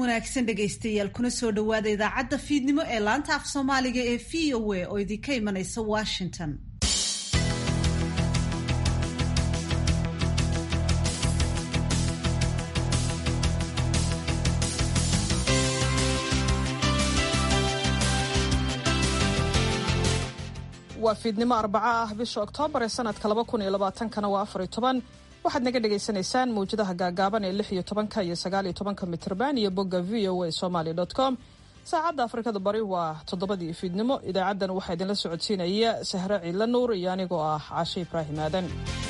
wanaagsan dhegaystayaal kuna soo dhowaada idaacadda fiidnimo ee laanta af soomaaliga ee v o a oo idinka imanaysa washington waa fiidnimo arbaco ah bisha oktoobar ee sanadka laba kun iyo labaatankana waa afar iyo toban waxaad naga dhagaysanaysaan mawjadaha gaagaaban ee lix iyo tobanka iyo sagaal iyo tobanka mitrban iyo bogga v o a somaly com saacadda afrikada bari waa toddobadii fiidnimo idaacaddan waxaa idinla socodsiinaya sahre ciidla nuur iyo anigoo ah caashe ibraahim aadan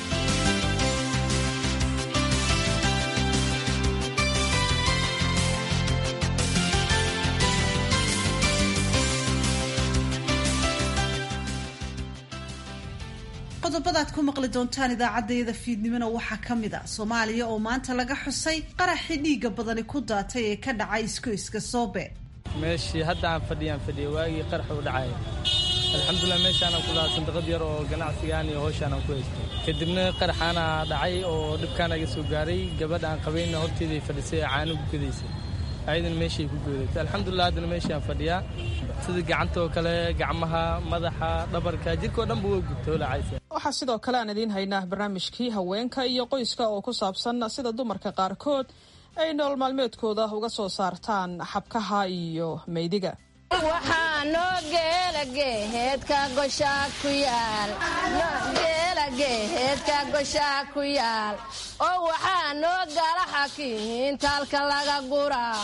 qodobadaad ku maqli doontaan idaacaddayada fiidnimona waxaa ka mid a soomaaliya oo maanta laga xusay qaraxii dhiigga badani ku daatay ee ka dhacay iskoyska soobe meeshii hadda aan fadhiyaan fadhiya waagii qarax u dhacay alxamdulilah meeshaanaan ku lahaa sandaqad yar oo ganacsigaan iyo howshaanaan ku haystay kadibna qaraxaana dhacay oo dhibkaan aga soo gaaray gabadha aan qabayna horteeday fadhisay ee caano gukadaysay ayadana meeshay ku goodatay alxamdulilah haddana meeshaan fadhiyaa sida gacantoo kale gacmaha madaxa dhabarka jirkao dhanba waa gubta olacaysa waxaa sidoo kale aan idiin haynaa barnaamijkii haweenka iyo qoyska oo ku saabsan sida dumarka qaarkood ay nolol maalmeedkooda uga soo saartaan xabkaha iyo meydiga waxaa noo geela geeheedka goshaa ku yaal geela geeheedka goshaa ku yaal oo waxaa noo gala xakiintaalka laga guraa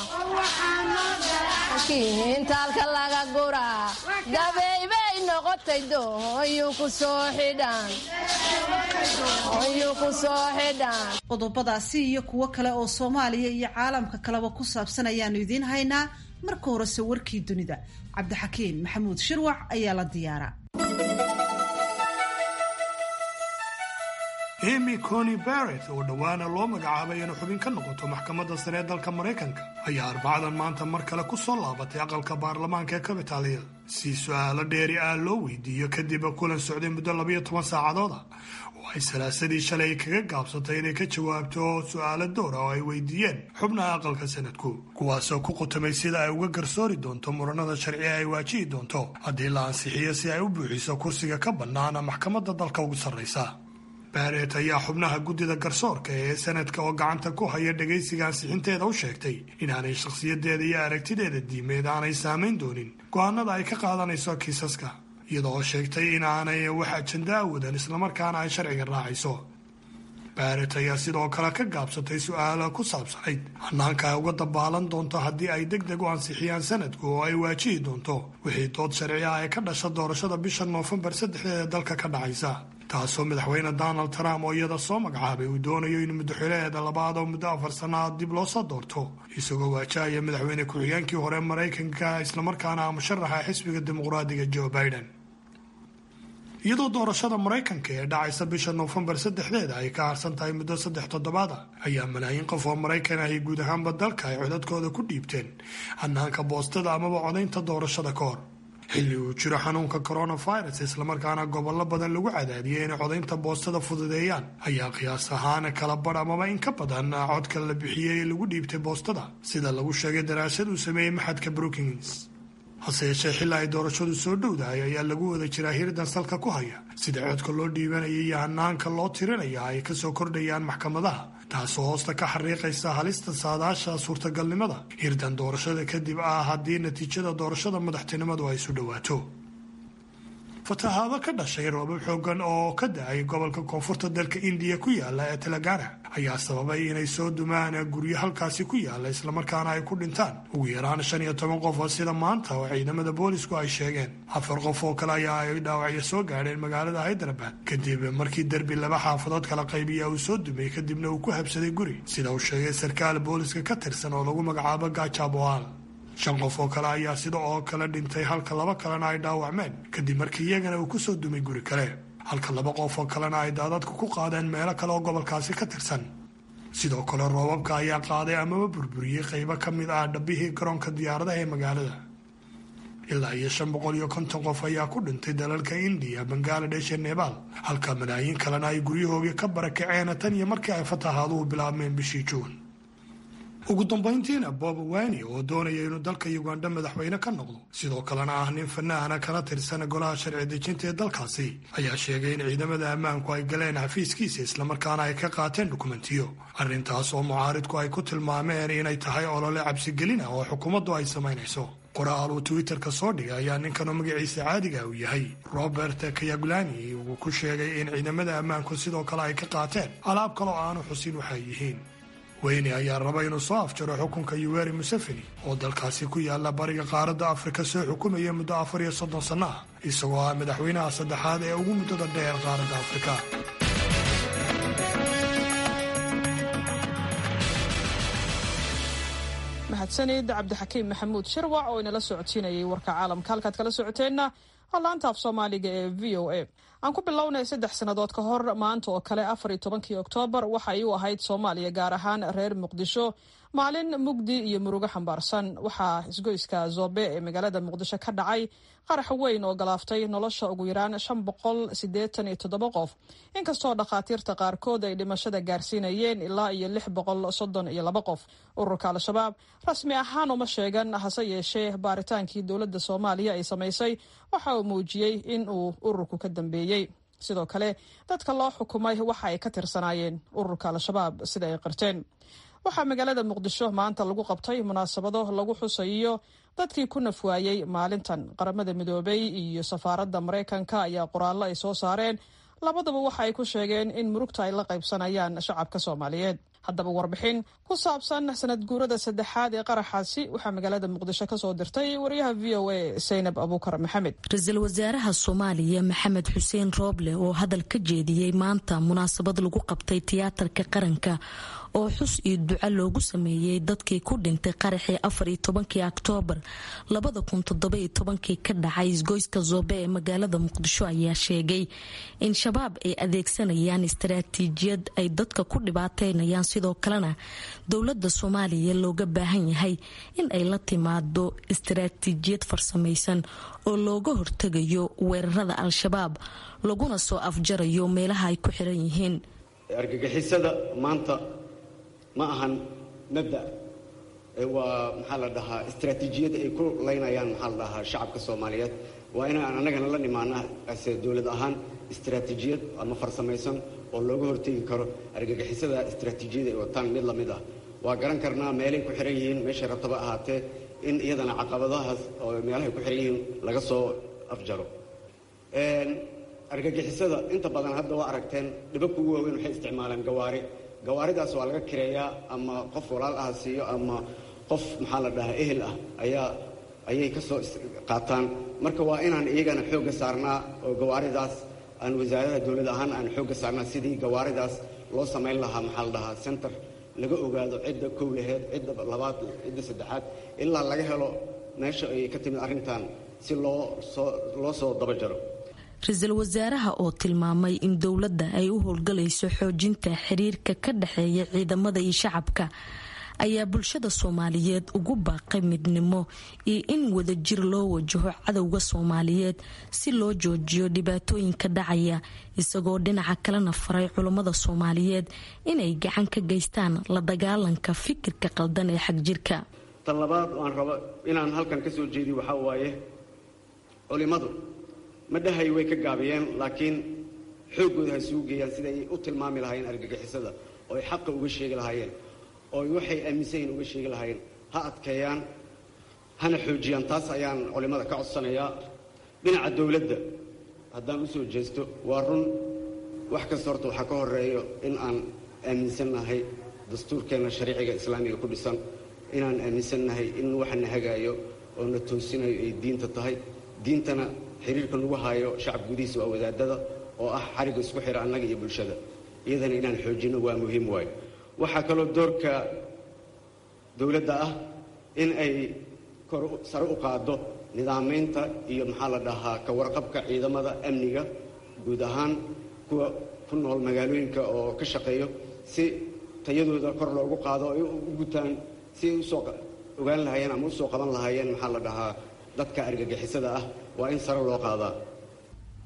kiintaalka laga guraa gabaybay noqotay dooyuu ku soo xidhaan dooyuu ku soo xidhaan qodobadaasi iyo kuwo kale oo soomaaliya iyo caalamka kaleba ku saabsan ayaanu idiin haynaa marka horese warkii dunida cabdixakiin maxamuud shirwac ayaa la diyaara emy coni barrett oo dhowaana loo magacaabay inay xubin ka noqoto maxkamadda sare ee dalka maraykanka ayaa arbacadan maanta mar kale ku soo laabatay aqalka baarlamaanka ee kabitaaliya si su-aalo dheeri ah loo weydiiyo kadib kulan socday muddo labayo toban saacadooda oo ay salaasadii shalay kaga gaabsatay inay ka jawaabto su-aalo dowra oo ay weydiiyeen xubnaha aqalka sanadku kuwaasoo ku qutamay sida ay uga garsoori doonto muranada sharciga ay waajihi doonto haddii la ansixiyo si ay u buuxiso kursiga ka bannaana maxkamadda dalka ugu sarraysa barret ayaa xubnaha guddida garsoorka ee sanadka oo gacanta ku haya dhegaysiga ansixinteeda u sheegtay inaanay shakhsiyadeeda iyo aragtideeda diimeed aanay saamayn doonin go-aanada ay ka qaadanayso kiisaska iyadoo sheegtay inaanay wax ajanda awadan islamarkaana ay sharciga raacayso barret ayaa sidoo kale ka gaabsatay su-aalo ku saabsanayd hanaanka ay uga dabaalan doonto haddii ay deg deg u ansixiyaan sanadku oo ay waajihi doonto wixii dood sharci ah ee ka dhasha doorashada bisha noofembar saddexdeeda dalka ka dhacaysa taasoo madaxweyne donald trump oo iyada soo magacaabay uu doonayo in muddaxileeda labaad oo muddo afar sannaha dib loo soo doorto isagoo waajahaya madaxweyne ku-xigeenkii hore maraykanka islamarkaana ah musharaxa xisbiga dimuqraadiga joe biden iyadoo doorashada maraykanka ee dhacaysa bisha noofembar saddexdeeda ay ka harsan tahay muddo saddex toddobaada ayaa malaayiin qof oo maraykan ahi guud ahaanba dalka ay codadkooda ku dhiibteen hanaanka boostada amaba codaynta doorashada ka hor xilli uu jiro xanuunka coronavirus islamarkaana gobollo badan lagu cadaadiyay inay codaynta boostada fududeeyaan ayaa qiyaas ahaan kala badh amaba in ka badan codka la bixiyey ee lagu dhiibtay boostada sida lagu sheegay daraasad uu sameeyey maxadka brookings hase yeeshee xilli ay doorashadu soo dhowdahay ayaa lagu wada jiraa hirdan salka ku haya sida codka loo dhiibanaya iyo hanaanka loo tirinaya ay kasoo kordhayaan maxkamadaha taasoo hoosta ka xariiqaysa halista saadaasha suurtagalnimada hirdan doorashada kadib ah haddii natiijada doorashada madaxtinimadu ay isu dhowaato fatahaado ka dhashay roobab xoogan oo ka da-ay gobolka koonfurta dalka indiya ku yaala ee telagana ayaa sababay inay soo dumaan guryo halkaasi ku yaala islamarkaana ay ku dhintaan ugu yaraan shan iyo toban qof oo sida maanta oo ciidamada boolisku ay sheegeen afar qof oo kale ayaa ay dhaawacyo soo gaadheen magaalada haydarabad kadib markii derbi laba xaafadood kala qaybiya uu soo dumay kadibna uu ku habsaday guri sida uu sheegay sarkaal booliska ka tirsan oo lagu magacaabo gajaboal shan qof oo kale ayaa sida oo kale dhintay halka laba kalena ay dhaawacmeen kadib markii iyagana uu kusoo dumay guri kale halka laba qof oo kalena ay daadadku ku qaadeen meelo kale oo gobolkaasi ka tirsan sidoo kale roobabka ayaa qaaday amaba burburiyey qaybo ka mid ah dhabbihii garoonka diyaaradaha ee magaalada ilaa iyo shan boqol iyo konton qof ayaa ku dhintay dalalka indiya bangaladesh ee nebaal halka malaayiin kalena ay guryahoogii ka barakaceen tan iyo markii ay fatahaaduhu bilaabmeen bishii juun ugu dambayntiina bob wani oo doonaya inuu dalka uganda madaxweyne ka noqdo sidoo kalena ah nin fanahana kala tirsan golaha sharci dejinta ee dalkaasi ayaa sheegay in ciidamada ammaanku ay galeen xafiiskiisa islamarkaana ay ka qaateen dukumentiyo arrintaas oo mucaaridku ay ku tilmaameen inay tahay olole cabsigelina oo xukuumaddu ay samaynayso qoraal uu twitterka soo dhigay ayaa ninkanoo magaciisa caadiga uu yahay robert kayagulani uu ku sheegay in ciidamada ammaanku sidoo kale ay ka qaateen alaab kaloo aanu xusin waxay yihiin weyne ayaa raba inuu soo afjaro xukunka yuweri museveni oo dalkaasi ku yaala bariga qaaradda afrika soo xukumaya muddo afar iyo soddon sanno ah isagoo ah madaxweynaha saddexaad ee ugu muddada dheer qaaradda afrika mahadsanid cabdixakiim maxamuud shirwac oo inala socodsiinayay warka caalamka halkaad kala socoteenna laanta af soomaaliga ee v o a aan ku bilownay saddex sannadood ka hor maanta oo kale afar iyo tobankii oktoobar waxa ay u ahayd soomaaliya gaar ahaan reer muqdisho maalin mugdi iyo murugo xambaarsan waxaa isgoyska zoobe ee magaalada muqdisho ka dhacay qarax weyn oo galaaftay nolosha ugu yaraan shan boqol siddeetan iyo toddoba qof inkastoo dhakhaatiirta qaarkood ay dhimashada gaarsiinayeen ilaa iyo lix boqol soddon iyo laba qof ururka al-shabaab rasmi ahaan uma sheegan hase yeeshee baaritaankii dowladda soomaaliya ay samaysay waxa uu muujiyey in uu ururku ka dambeeyey sidoo kale dadka loo xukumay waxa ay ka tirsanaayeen ururka al-shabaab sida ay qirteen waxaa magaalada muqdisho maanta lagu qabtay munaasabado lagu xusayo dadkii ku nafwaayey maalintan qaramada midoobay iyo safaaradda maraykanka ayaa qoraallo ay soo saareen labadaba waxa ay ku sheegeen in murugta ay la qaybsanayaan shacabka soomaaliyeed haddaba warbixin ku saabsan sanad guurada saddexaad ee qaraxaasi waxaa magaalada muqdisho kasoo dirtay wariyaha v o a saynab abuukar maxamed ra-iisul wasaaraha soomaaliya maxamed xuseen rooble oo hadal ka jeediyey maanta munaasabad lagu qabtay tiyaatarka qaranka oo xus iyo duco loogu sameeyey dadkii ku dhintay qaraxii afar iyo tobankii oktoobar labada kun toddoba iyo tobankii ka dhacay isgoyska zoobe ee magaalada muqdisho ayaa sheegay in shabaab ay adeegsanayaan istaraatiijiyad ay dadka ku dhibaateynayaan sidoo kalena dowladda soomaaliya looga baahan yahay in ay la timaado istaraatiijiyad farsamaysan oo looga hortegayo weerarada al-shabaab laguna soo afjarayo meelaha ay ku xiran yihiin argagixisada maanta ma ahan mabda waa maxaa la dhahaa istraatiijiyad ay ku laynayaan maxaa la dhahaa shacabka soomaaliyeed waa inaan annagana la nimaana ase dowlad ahaan istraatiijiyad ama farsamaysan oo looga hortegi karo argagixisada istraatiijiyada ay wataan mid lamid ah waa garan karnaa meelay ku xiran yihiin meeshay rabtaba ahaatee in iyadana caqabadahaas oo meelahay ku xiran yihiin laga soo afjaro argagixisada inta badan hadda waa aragteen dhibabka ugu waaweyn waxay isticmaalaan gawaari gawaaridaas waa laga kireeyaa ama qof walaal ah siiyo ama qof maxaa la dhahaa ehel ah ayaa ayay ka soo qaataan marka waa inaan iyagana xoogga saarnaa oo gawaaridaas aan wasaaradaha dowlad ahaan aan xoogga saarnaa sidii gawaaridaas loo samayn lahaa maxaa la dhahaa center laga ogaado cidda kow laheed cidda labaad cidda saddexaad ilaa laga helo meesha ay ka timid arrintan si loo soo loo soo dabajaro ra-iisul wasaaraha oo tilmaamay in dowladda ay u howlgalayso xoojinta xiriirka ka dhexeeya ciidamada iyo shacabka ayaa bulshada soomaaliyeed ugu baaqay midnimo iyo in wadajir loo wajaho cadowga soomaaliyeed si loo joojiyo dhibaatooyinka dhacaya isagoo dhinaca kalena faray culummada soomaaliyeed inay gacan ka geystaan la dagaalanka fikirka qaldan ee xagjirka tan labaad aan rabo inaan halkan ka soo jeediyo waxaa waaye culimadu ma dhahay way ka gaabiyeen laakiin xooggooda ha isugu geeyaan siday u tilmaami lahaayeen argagixisada oo ay xaqa uga sheegi lahaayeen oo waxay aaminsan yihin uga sheegi lahaayeen ha adkeeyaan hana xoojiyaan taas ayaan culimmada ka codsanayaa dhinaca dowladda haddaan u soo jeesto waa run wax kasta horta waxaa ka horeeyo in aan aaminsannahay dastuurkeenna shariiciga islaamiga ku dhisan inaan aaminsannahay in waxana hagaayo oo na toosinayo ay diinta tahay diintana xiriirka lagu haayo shacab gudihiisa waa wadaadada oo ah xariga isku xira annaga iyo bulshada iyadana inaan xoojinno waa muhiim waayo waxaa kaloo doorka dowladda ah in ay kor sare u qaaddo nidaamaynta iyo maxaa la dhahaa ka warqabka ciidamada amniga guud ahaan kuwa ku nool magaalooyinka oo ka shaqeeyo si tayadooda kor loogu qaado ay u gutaan si ay usoo ogaan lahaayeen ama usoo qaban lahaayeen maxaa la dhahaa dadka argagixisada ah waa in sare loo qaadaa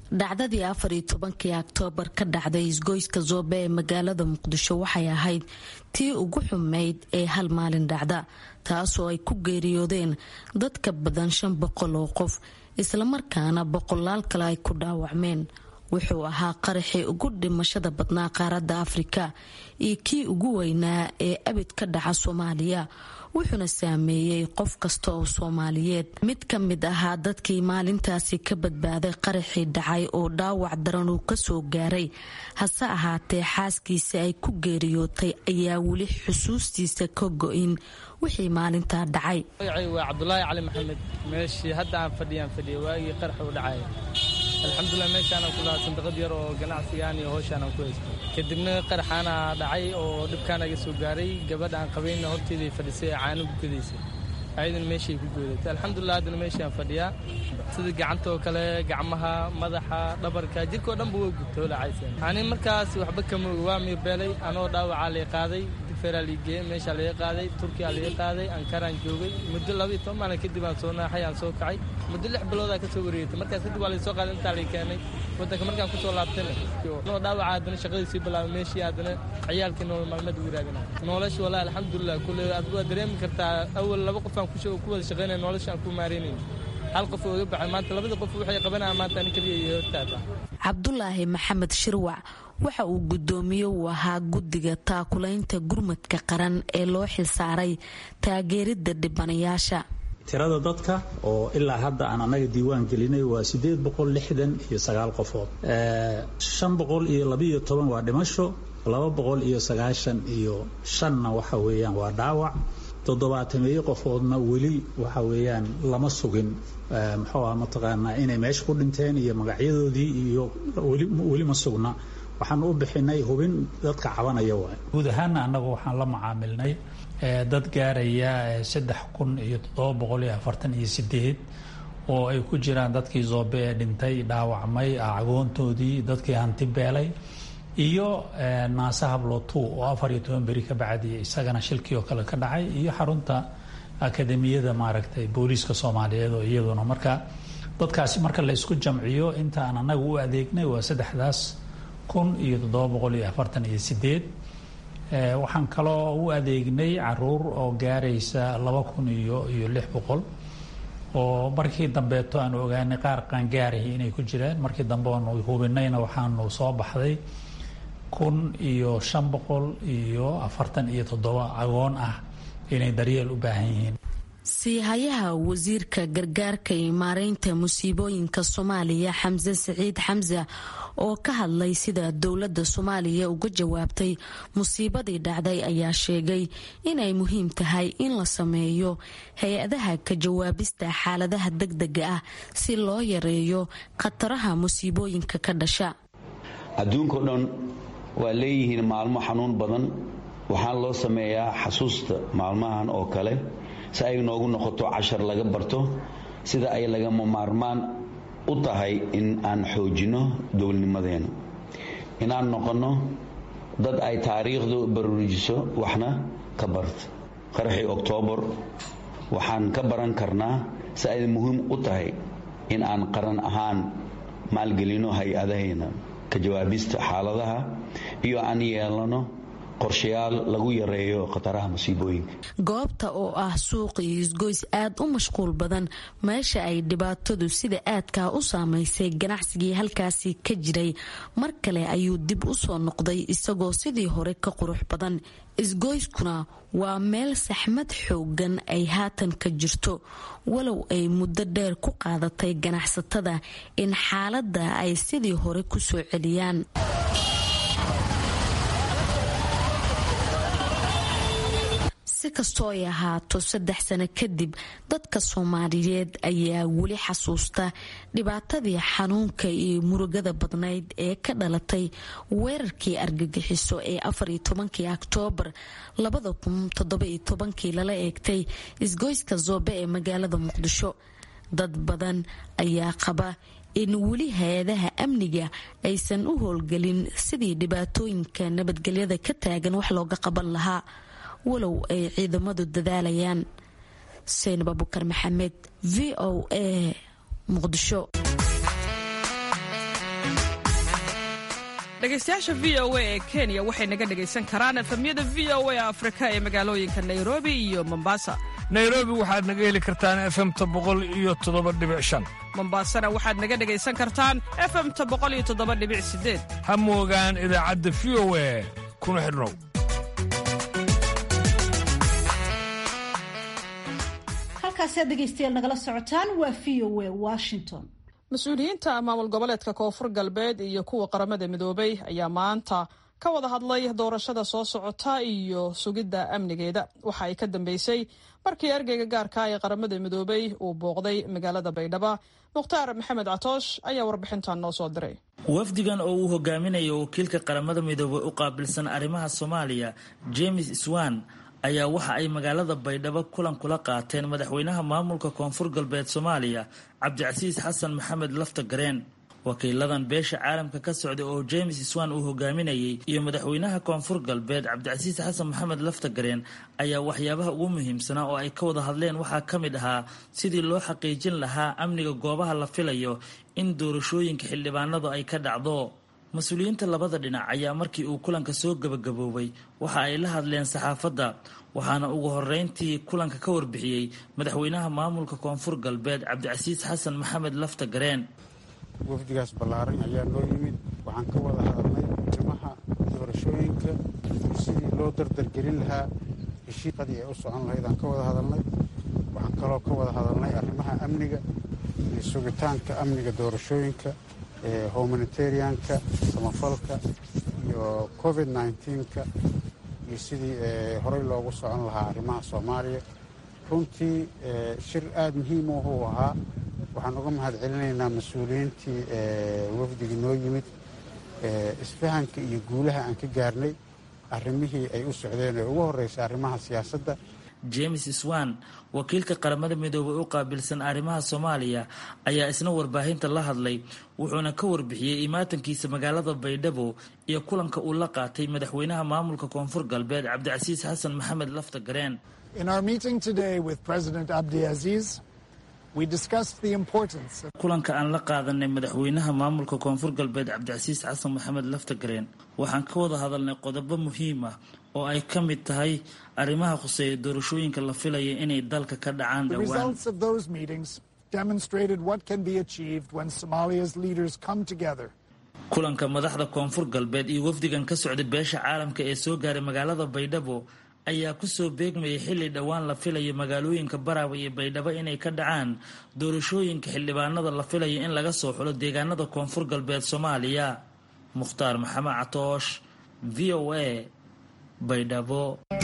dhacdadii afar iyo tobankii oktoobar ka dhacday isgoyska zoobe ee magaalada muqdisho waxay ahayd tii ugu xumeyd ee hal maalin dhacda taasoo ay ku geeriyoodeen dad ka badan shan boqol oo qof islamarkaana boqolaal kale ay ku dhaawacmeen wuxuu ahaa qaraxii ugu dhimashada badnaa qaaradda afrika iyo kii ugu weynaa ee abid ka dhaca soomaaliya wuxuuna saameeyey qof kasta oo soomaaliyeed mid ka mid ahaa dadkii maalintaasi ka badbaaday qaraxii dhacay oo dhaawac daran uu kasoo gaaray hase ahaatee xaaskiisa ay ku geeriyootay ayaa weli xusuustiisa ka go-in wixii maalintaa dhacay waa cabdulaahi cali maxamed meeshii hadda aan fadhiyaan fadhiya waagii qarax u dhacay alxamdulilah meeshaanaan ku lahaa sandaqad yar oo ganacsigaan iyo howshaanaan ku haystay kadibna qaraxaana dhacay oo dhibkaan aga soo gaaray gabadha aan qabayna horteeday fadhisay ee caano gukadaysay ayadana meeshay ku goodatay alxamdulilah haddana meeshaan fadhiyaa sida gacantoo kale gacmaha madaxa dhabarka jirkao dhanba waa gubtay oo dhacayseen ani markaas waxba kama ogi waa miirbeelay anoo dhaawacaa lay qaaday feraa liigeeye meeshaa laga qaaday turkiyaa laga qaaday ankaraan joogay muddo labaiyo toban maalin kadib aan soo naaxay aan soo kacay muddo lix biloodaa ka soo wareegatay markaas kadib waa laysoo qaaday intaa lay keenay waddanka markaan kusoo laabtayna noo dhaawaca haddana shaqadii sii bilaabay meeshii haddana ciyaalkii nolol maalmeed ugu raadina nolosha wallahi alxamdulilah kulle aad waa dareemi kartaa awal laba qof aan ku wada shaqaynaya nolosha aan ku maaraynayn hal qof oo iga baxay maanta labadii qof waxay qabanayaan maanta ani keliya iyo hortaata cabdulaahi maxamed shirwac waxa uu guddoomiye uu ahaa guddiga taakulaynta gurmadka qaran ee loo xilsaaray taageeridda dhibanayaasha tirada dadka oo ilaa hadda aan annaga diiwaan gelinay waa siddeed boqol lixdan iyo sagaal qofood shan boqol iyo labiiyo toban waa dhimasho laba boqol iyo sagaashan iyo shanna waxa weeyaan waa dhaawac toddobaatameeyo qofoodna weli waxa weeyaan lama sugin muxuu ah mataqaanaa inay meesha ku dhinteen iyo magacyadoodii iyo weli ma sugna waxaan u bixinay hubin dadka cabanaya waay guud ahaana annagu waxaan la macaamilnay dad gaaraya saddex kun iyo toddoba boqol iyo afartan iyo sideed oo ay ku jiraan dadkii zoobe ee dhintay dhaawacmay agoontoodii dadkii hanti beelay iyo naase hablotu oo afar iyo toban beri ka bacdi isagana shilkii oo kale ka dhacay iyo xarunta akademiyada maaragtay booliiska soomaaliyeed oo iyaduna marka dadkaasi marka la isku jamciyo inta aan annaga u adeegnay waa saddexdaas kun iyo toddoba boqol iyo afartan iyo sideed waxaan kaloo u adeegnay caruur oo gaaraysa laba kun iyo iyo lix boqol oo markii dambeeto aanu ogaanay qaar qaangaarahi inay ku jiraan markii dambe aanu hubinayna waxaanu soo baxday kun iyo shan boqol iyo afartan iyo toddoba agoon ah inay daryeel u baahan yihiin siihayaha wasiirka gargaarka iyo maareynta musiibooyinka soomaaliya xamse siciid xamse oo ka hadlay sida dowladda soomaaliya uga jawaabtay musiibadii dhacday ayaa sheegay inay muhiim tahay in la sameeyo hay-adaha ka jawaabista xaaladaha degdega ah si loo yareeyo khataraha musiibooyinka ka dhasha adduunkao dhan waa leeyihiin maalmo xanuun badan waxaan loo sameeyaa xasuusta maalmahan oo kale si ay noogu noqoto cashar laga barto sida ay lagama maarmaan u tahay in aan xoojinno dowladnimadeena inaan noqonno dad ay taariikhdu baruurijiso waxna ka barta qaraxii oktoobar waxaan ka baran karnaa si ay muhiim u tahay in aan qaran ahaan maalgelino hay-adahayna ka jawaabista xaaladaha iyo aan yeelano qorshayaal lagu yareeyo khataraha musiibooyinka goobta oo ah suuq iyo isgoys aad u mashquul badan meesha ay dhibaatadu sida aadkaa u saamaysay ganacsigii halkaasi ka jiray mar kale ayuu dib u soo noqday isagoo sidii hore ka qurux badan isgoyskuna waa meel saxmad xoogan ay haatan ka jirto walow ay muddo dheer ku qaadatay ganacsatada in xaaladda ay sidii hore ku soo celiyaan si kastoo ay ahaato saddex sano kadib dadka soomaaliyeed ayaa weli xasuusta dhibaatadii xanuunka iyo murugada badnayd ee ka dhalatay weerarkii argagixiso ee afariyo tobankii oktoobar labada kun toddobiyo tobankii lala eegtay isgoyska zoobe ee magaalada muqdisho dad badan ayaa qaba in weli hay-adaha amniga aysan u howlgelin sidii dhibaatooyinka nabadgelyada ka taagan wax looga qaban lahaa walow ay ciidamadu dadaalayaan seynab abukar maxamed v o a muqdisho dhegaystayaasha v o a ee kenya waxay naga dhegaysan karaan efemyada v o a afrika ee magaalooyinka nairobi iyo mombasa nairobi waxaad naga heli kartaan efemta boqol iyo toddoba dhibic shan mombasana waxaad naga dhegaysan kartaan efemta boqol iyo toddoba dhibic sideed ha moogaan idaacadda v o a kuna xidhnow halkaasi aad dhegaystayaal nagala socotaan waa v o a washington mas-uuliyiinta maamul goboleedka koonfur galbeed iyo kuwa qaramada midoobay ayaa maanta ka wada hadlay doorashada soo socota iyo sugidda amnigeeda waxa ay ka dambeysay markii ergeyga gaarka ee qaramada midoobay uu booqday magaalada baydhabo mukhtaar maxamed catoosh ayaa warbixintan noo soo diray wafdigan oo uu hogaaminayo wakiilka qaramada midoobay u qaabilsan arrimaha soomaaliya james swan ayaa waxa ay magaalada baydhabo kulan kula qaateen madaxweynaha maamulka koonfur galbeed soomaaliya cabdicasiis xasan maxamed lafta gareen wakiiladan beesha caalamka ka socda oo james swan uu hogaaminayay iyo madaxweynaha koonfur galbeed cabdicasiis xasan maxamed lafta gareen ayaa waxyaabaha ugu muhiimsanaa oo ay ka wada hadleen waxaa ka mid ahaa sidii loo xaqiijin lahaa amniga goobaha la filayo in doorashooyinka xildhibaanadu ay ka dhacdo mas-uuliyiinta labada dhinac ayaa markii uu kulanka soo gebagaboobay waxa ay la hadleen saxaafadda waxaana ugu horeyntii kulanka ka warbixiyey madaxweynaha maamulka koonfur galbeed cabdicasiis xasan maxamed lafta gareen wafdigaas ballaaran ayaa noo yimid waxaan ka wada hadalnay arrimaha doorashooyinka sidii loo dardargelin lahaa heshiiqadii ay u socon lahayd aan ka wada hadalnay waxaan kaloo ka wada hadalnay arrimaha amniga iyo sugitaanka amniga doorashooyinka humanitarianka samafalka iyo covid nneteen-ka iyo sidii horey loogu socon lahaa arrimaha soomaaliya runtii shir aada muhiim u uu ahaa waxaan uga mahad celinaynaa mas-uuliyiintii wafdigii noo yimid isfahanka iyo guulaha aan ka gaarnay arrimihii ay u socdeen ee ugu horreysay arrimaha siyaasadda james swan wakiilka qaramada midoobay u qaabilsan arrimaha soomaaliya ayaa isna warbaahinta la hadlay wuxuuna ka warbixiyey imaatankiisa magaalada baydhabo iyo kulanka uu la qaatay madaxweynaha maamulka koonfur galbeed cabdicasiis xasan maxamed lafta gareen kulanka aan la qaadanay madaxweynaha maamulka koonfur galbeed cabdicasiis xasan maxamed lafta gareen waxaan ka wada hadalnay qodobo muhiim ah oo ay ka mid tahay arrimaha khuseeya doorashooyinka la filaya inay dalka ka dhacaan dhowaan kulanka madaxda koonfur galbeed iyo wafdigan ka socda beesha caalamka ee soo gaaray magaalada baydhabo ayaa kusoo beegmayay xilli dhowaan la filayo magaalooyinka baraawe iyo baydhabo inay ka dhacaan doorashooyinka xildhibaanada la filayo in laga soo xulo deegaanada koonfur galbeed soomaaliya mukhtaar maxamed catoosh v o a baydhabo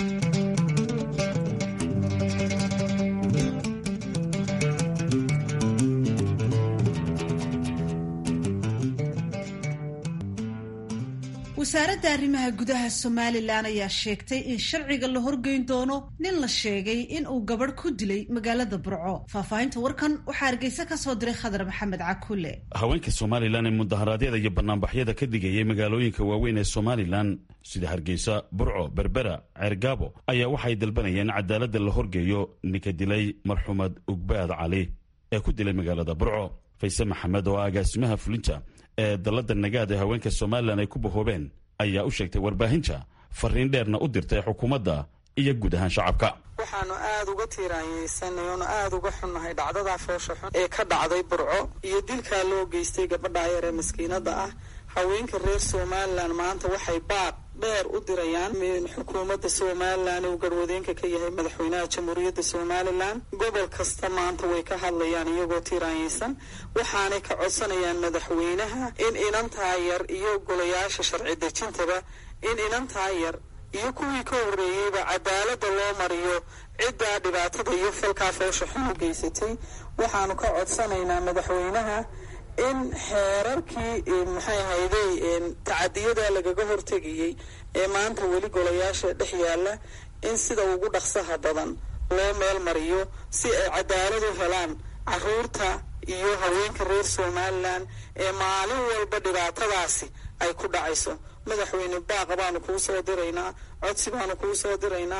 wasaaradda arrimaha gudaha somalilan ayaa sheegtay in sharciga la horgeyn doono nin la sheegay in uu gabadh ku dilay magaalada burco faahfaahinta warkan waxaa hargeysa ka soo diray khadar maxamed cakule haweenka somalilan ee mudaharaadyada iyo banaanbaxyada ka digayay magaalooyinka waaweyn ee somalilan sida hargeysa burco berbera ceergaabo ayaa waxay dalbanayeen cadaaladda la horgeeyo ninka dilay marxuumad ugbaad cali ee ku dilay magaalada burco fayse maxamed oo agaasimaha fulinta ee dalladda nagaad ee haweenka somalilan ay ku bahoobeen ayaa u sheegtay warbaahinta fariin dheerna u dirtay xukuumadda iyo guud ahaan shacabka waxaanu aada uga tiiraanyeysanay oonu aada uga xunnahay dhacdadaa foosha xun ee ka dhacday burco iyo dilkaa loo geystay gabadha yar ee maskiinada ah haweenka reer somalilan maanta waxay baaq dheer u dirayaan xukuumadda somalilan uu garwadeenka ka yahay madaxweynaha jamhuuriyadda somalilan gobol kasta maanta way ka hadlayaan iyagoo tiiraanyeysan waxaanay ka codsanayaan madaxweynaha in inantaa yar iyo golayaasha sharci dejintaba in inantaa yar iyo kuwii ka horreeyeyba cadaaladda loo mariyo ciddaa dhibaatada iyo falkaa foosha xun u geysatay waxaanu ka codsanaynaa madaxweynaha in xeerarkii maxay ahayday tacadiyada lagaga hortegayey ee maanta weli golayaasha dhex yaalla in sida ugu dhaqsaha badan loo meel mariyo si ay cadaalad u helaan caruurta iyo haweenka reer somalilan ee maalin walba dhibaatadaasi ay ku dhacayso madaxweyne baaqa baanu kuu soo diraynaa codsi baanu kuu soo diraynaa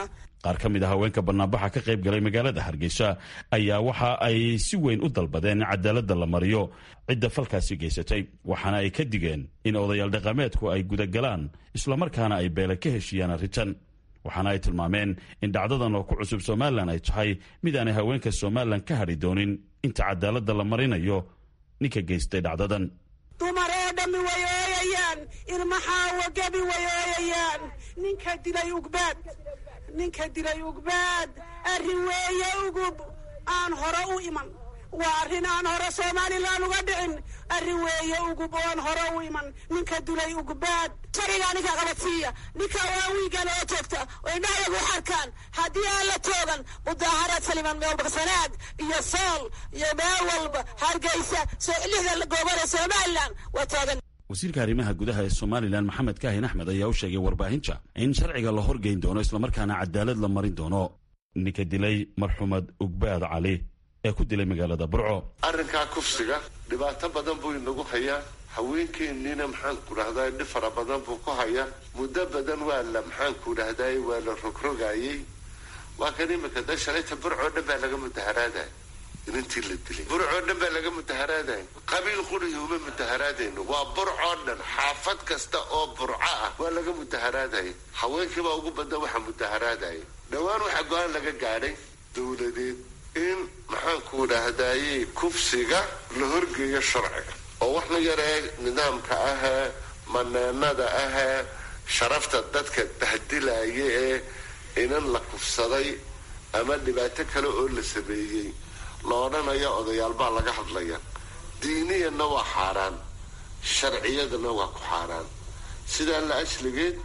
qaar ka mid a haweenka banaanbaxa ka qayb galay magaalada hargeysa ayaa waxa ay si weyn u dalbadeen in cadaaladda la mariyo cidda falkaasi geysatay waxaana ay ka digeen in odayaal dhaqameedku ay gudagalaan islamarkaana ay beele ka heshiiyaan arrintan waxaana ay tilmaameen in dhacdadan oo ku cusub somalilan ay tahay mid aanay haweenka somalilan ka hadhi doonin inta cadaaladda la marinayo ninka geystay dhacdadan dumar oo dhammi way ooyayaan ilmaxaawa gebi way ooyayaan ninka dilay ugbaad ninka dilay ugbaad arrin weeye ugub aan hore u iman waa arrin aan hore somalilan uga dhicin arrin weeye ugub oo aan hore u iman ninka dilay ugbaad sharigaa ninka qabadsiiya ninka waa wiigan oo joogta oo indhahayagu xarkaan haddii aan la toogan mudaaharaad saliman meelbaksanaag iyo sool iyo meel walba hargeysa soo lixda goobada somalilan waa taagan wasiirka arrimaha gudaha ee somalilan maxamed kaahin axmed ayaa u sheegay warbaahinta in sharciga la horgeyn doono islamarkaana cadaalad la marin doono ninka dilay marxuumad ugbaad cali ee ku dilay magaalada burco arrinkaa kufsiga dhibaato badan buu inagu hayaa haweenkeenniina maxaanku dhahday dhib fara badan buu ku hayaa muddo badan waa la maxaanku dhahday waa la rogrogayey waa kan imika da shalayta burcoo dhan baa laga mudaharaadaya inintii la dilay burcoo dhan baa laga mudaharaadaya qabiil qurihi uma mudaharaadayno waa burcoo dhan xaafad kasta oo burco ah waa laga mudaharaadaya haweenkiibaa ugu badan waxa mudaharaadaya dhowaan waxaa go-aan laga gaadhay dowladeed in maxaanku dhahdaye kufsiga la horgeeyo sharciga oo wax la yaree nidaamka ahee maneenada ahee sharafta dadka bahdilaya ee inan la kufsaday ama dhibaato kale oo la sameeyey la odhanayo odayaal baa laga hadlaya diiniyanna waa xaaraan sharciyadana waa ku xaaraan sidaa la asligeed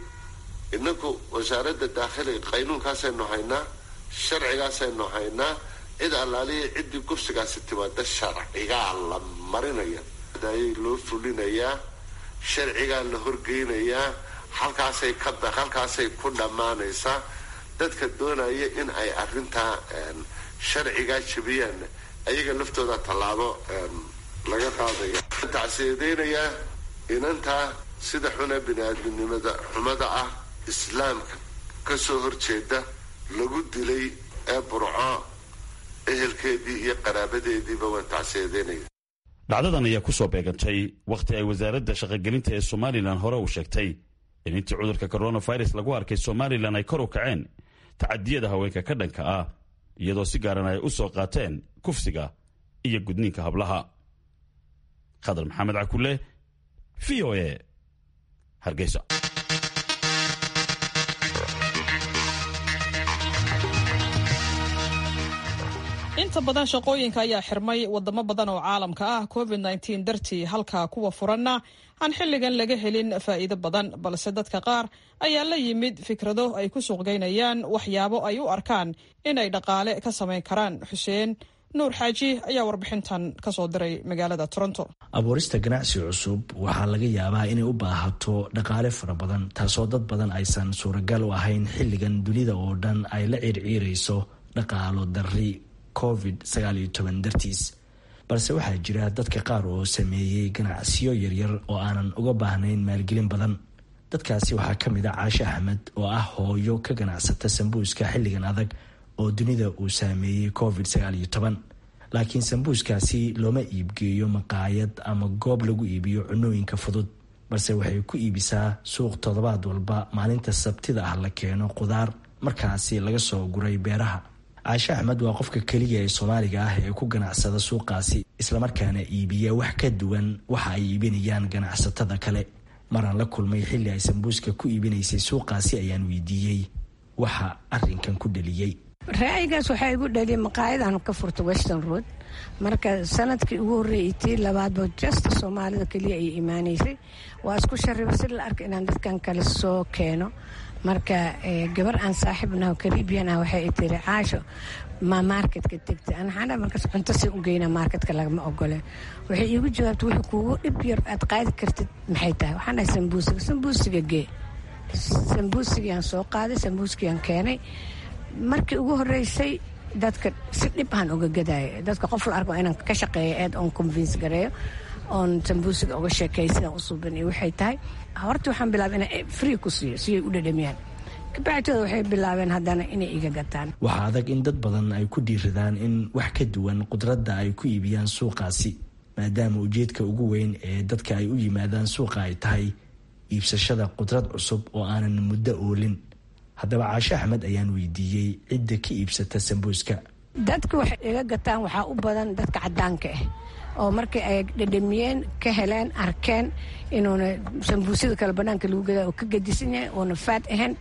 inaku wasaaradda daakhiliga qaynuunkaasaynu haynaa sharcigaasaynu haynaa cid allaaliya ciddii kufsigaasi timaada sharcigaa la marinaya ayay loo fulinayaa sharcigaa la horgeynayaa halkaasay ka halkaasay ku dhammaanaysaa dadka doonaya in ay arrintaa sharcigaa jabiyaan ayaga laftooda tallaabo laga qaadaya tacsiyadeynaya inantaa sida xuna bini-aadminimada xumada ah islaamka ka soo horjeeda lagu dilay ee burco ehelkeedii iyo qaraabadeediiba waan tacsiyadeynaya dhacdadan ayaa ku soo beegantay wakhti ay wasaaradda shaqogelinta ee somalilan hore uu sheegtay in intii cudurka coronavirus lagu arkay somalilan ay kor u kaceen tacadiyada haweenka ka dhanka ah iyadoo si gaaran ay u soo qaateen kufsiga iyo gudniinka hablaha khadar maxamed cakule v o e hargeysa inta badan shaqooyinka ayaa xirmay wadamo badan oo caalamka ah covid nteen dartii halka kuwa furanna aan xilligan laga helin faa'iido badan balse dadka qaar ayaa la yimid fikrado ay ku suuqgeynayaan waxyaabo ay u arkaan inay dhaqaale ka samayn karaan xuseen nuur xaaji ayaa warbixintan kasoo diray magaalada toronto abuurista ganacsi cusub waxaa laga yaabaa inay u baahato dhaqaale fara badan taasoo dad badan aysan suuragal u ahayn xilligan dunida oo dhan ay la ciirciirayso dhaqaalo darri covid dartiis balse waxaa jira dadka qaar oo sameeyey ganacsiyo yaryar oo aanan uga baahnayn maalgelin badan dadkaasi waxaa ka mid a caashe axmed oo ah hooyo ka ganacsata sambuuska xilligan adag oo dunida uu saameeyey covid laakiin sambuuskaasi looma iibgeeyo maqaayad ama goob lagu iibiyo cunooyinka fudud balse waxay ku iibisaa suuq toddobaad walba maalinta sabtida ah la keeno qudaar markaasi laga soo guray beeraha caashe axmed waa qofka keliya ee soomaaliga ah ee ku ganacsada suuqaasi islamarkaana iibiya wax ka duwan waxa ay iibinayaan ganacsatada kale maraan la kulmay xilli ay sambuuska ku iibinaysay suuqaasi ayaan weydiiyey waxa arinkan ku dhaliyey ra'yigaas waxaa igu dhaliyay maqaayadan ka furta western road marka sanadkii ugu horreeyay tii labaadba jasta soomaalida keliya ay imaanaysay waa isku shariba si la arka inaan dadkan kale soo keeno marka gabar aan saaxiibnaho karibian ah waxay tiri caasho ma marketka tegta anaxana markaas cunto si u geyna marketka lagama ogole waxay iigu jawaabtay wixii kuugu dhib yar aad qaadi kartid maxay tahay waxaan dhahay sambuusiga sambuusiga gee sambuusigiaan soo qaaday sambuuskiaan keenay markii ugu horeysay dadka si dhib aan uga gadaayo dadka qof la arko inaan ka shaqeeyo eed oon convince gareeyo oon sambuusiga uga sheekeeyo sidaan u suuban iyo waxay tahay horta waxaan bilaabay inaan free ku siiyo siyay u dhadhamiyaan kabacdooda waxay bilaabeen haddana inay iga gataan waxaa adag in dad badan ay ku dhiiradaan in wax ka duwan qudradda ay ku iibiyaan suuqaasi maadaama ujeedka ugu weyn ee dadka ay u yimaadaan suuqa ay tahay iibsashada qudrad cusub oo aanan muddo oolin haddaba caashe axmed ayaan weydiiyey cidda ka iibsata sambuuska dadka waxay iga gataan waxaa u badan dadka cadaanka ah oo markii ay dhadhamiyeen ka heleen arkeen inuuna sambuusyada kale banaanka lagu gadaa oo ka gadisan yahay oona faad ahayn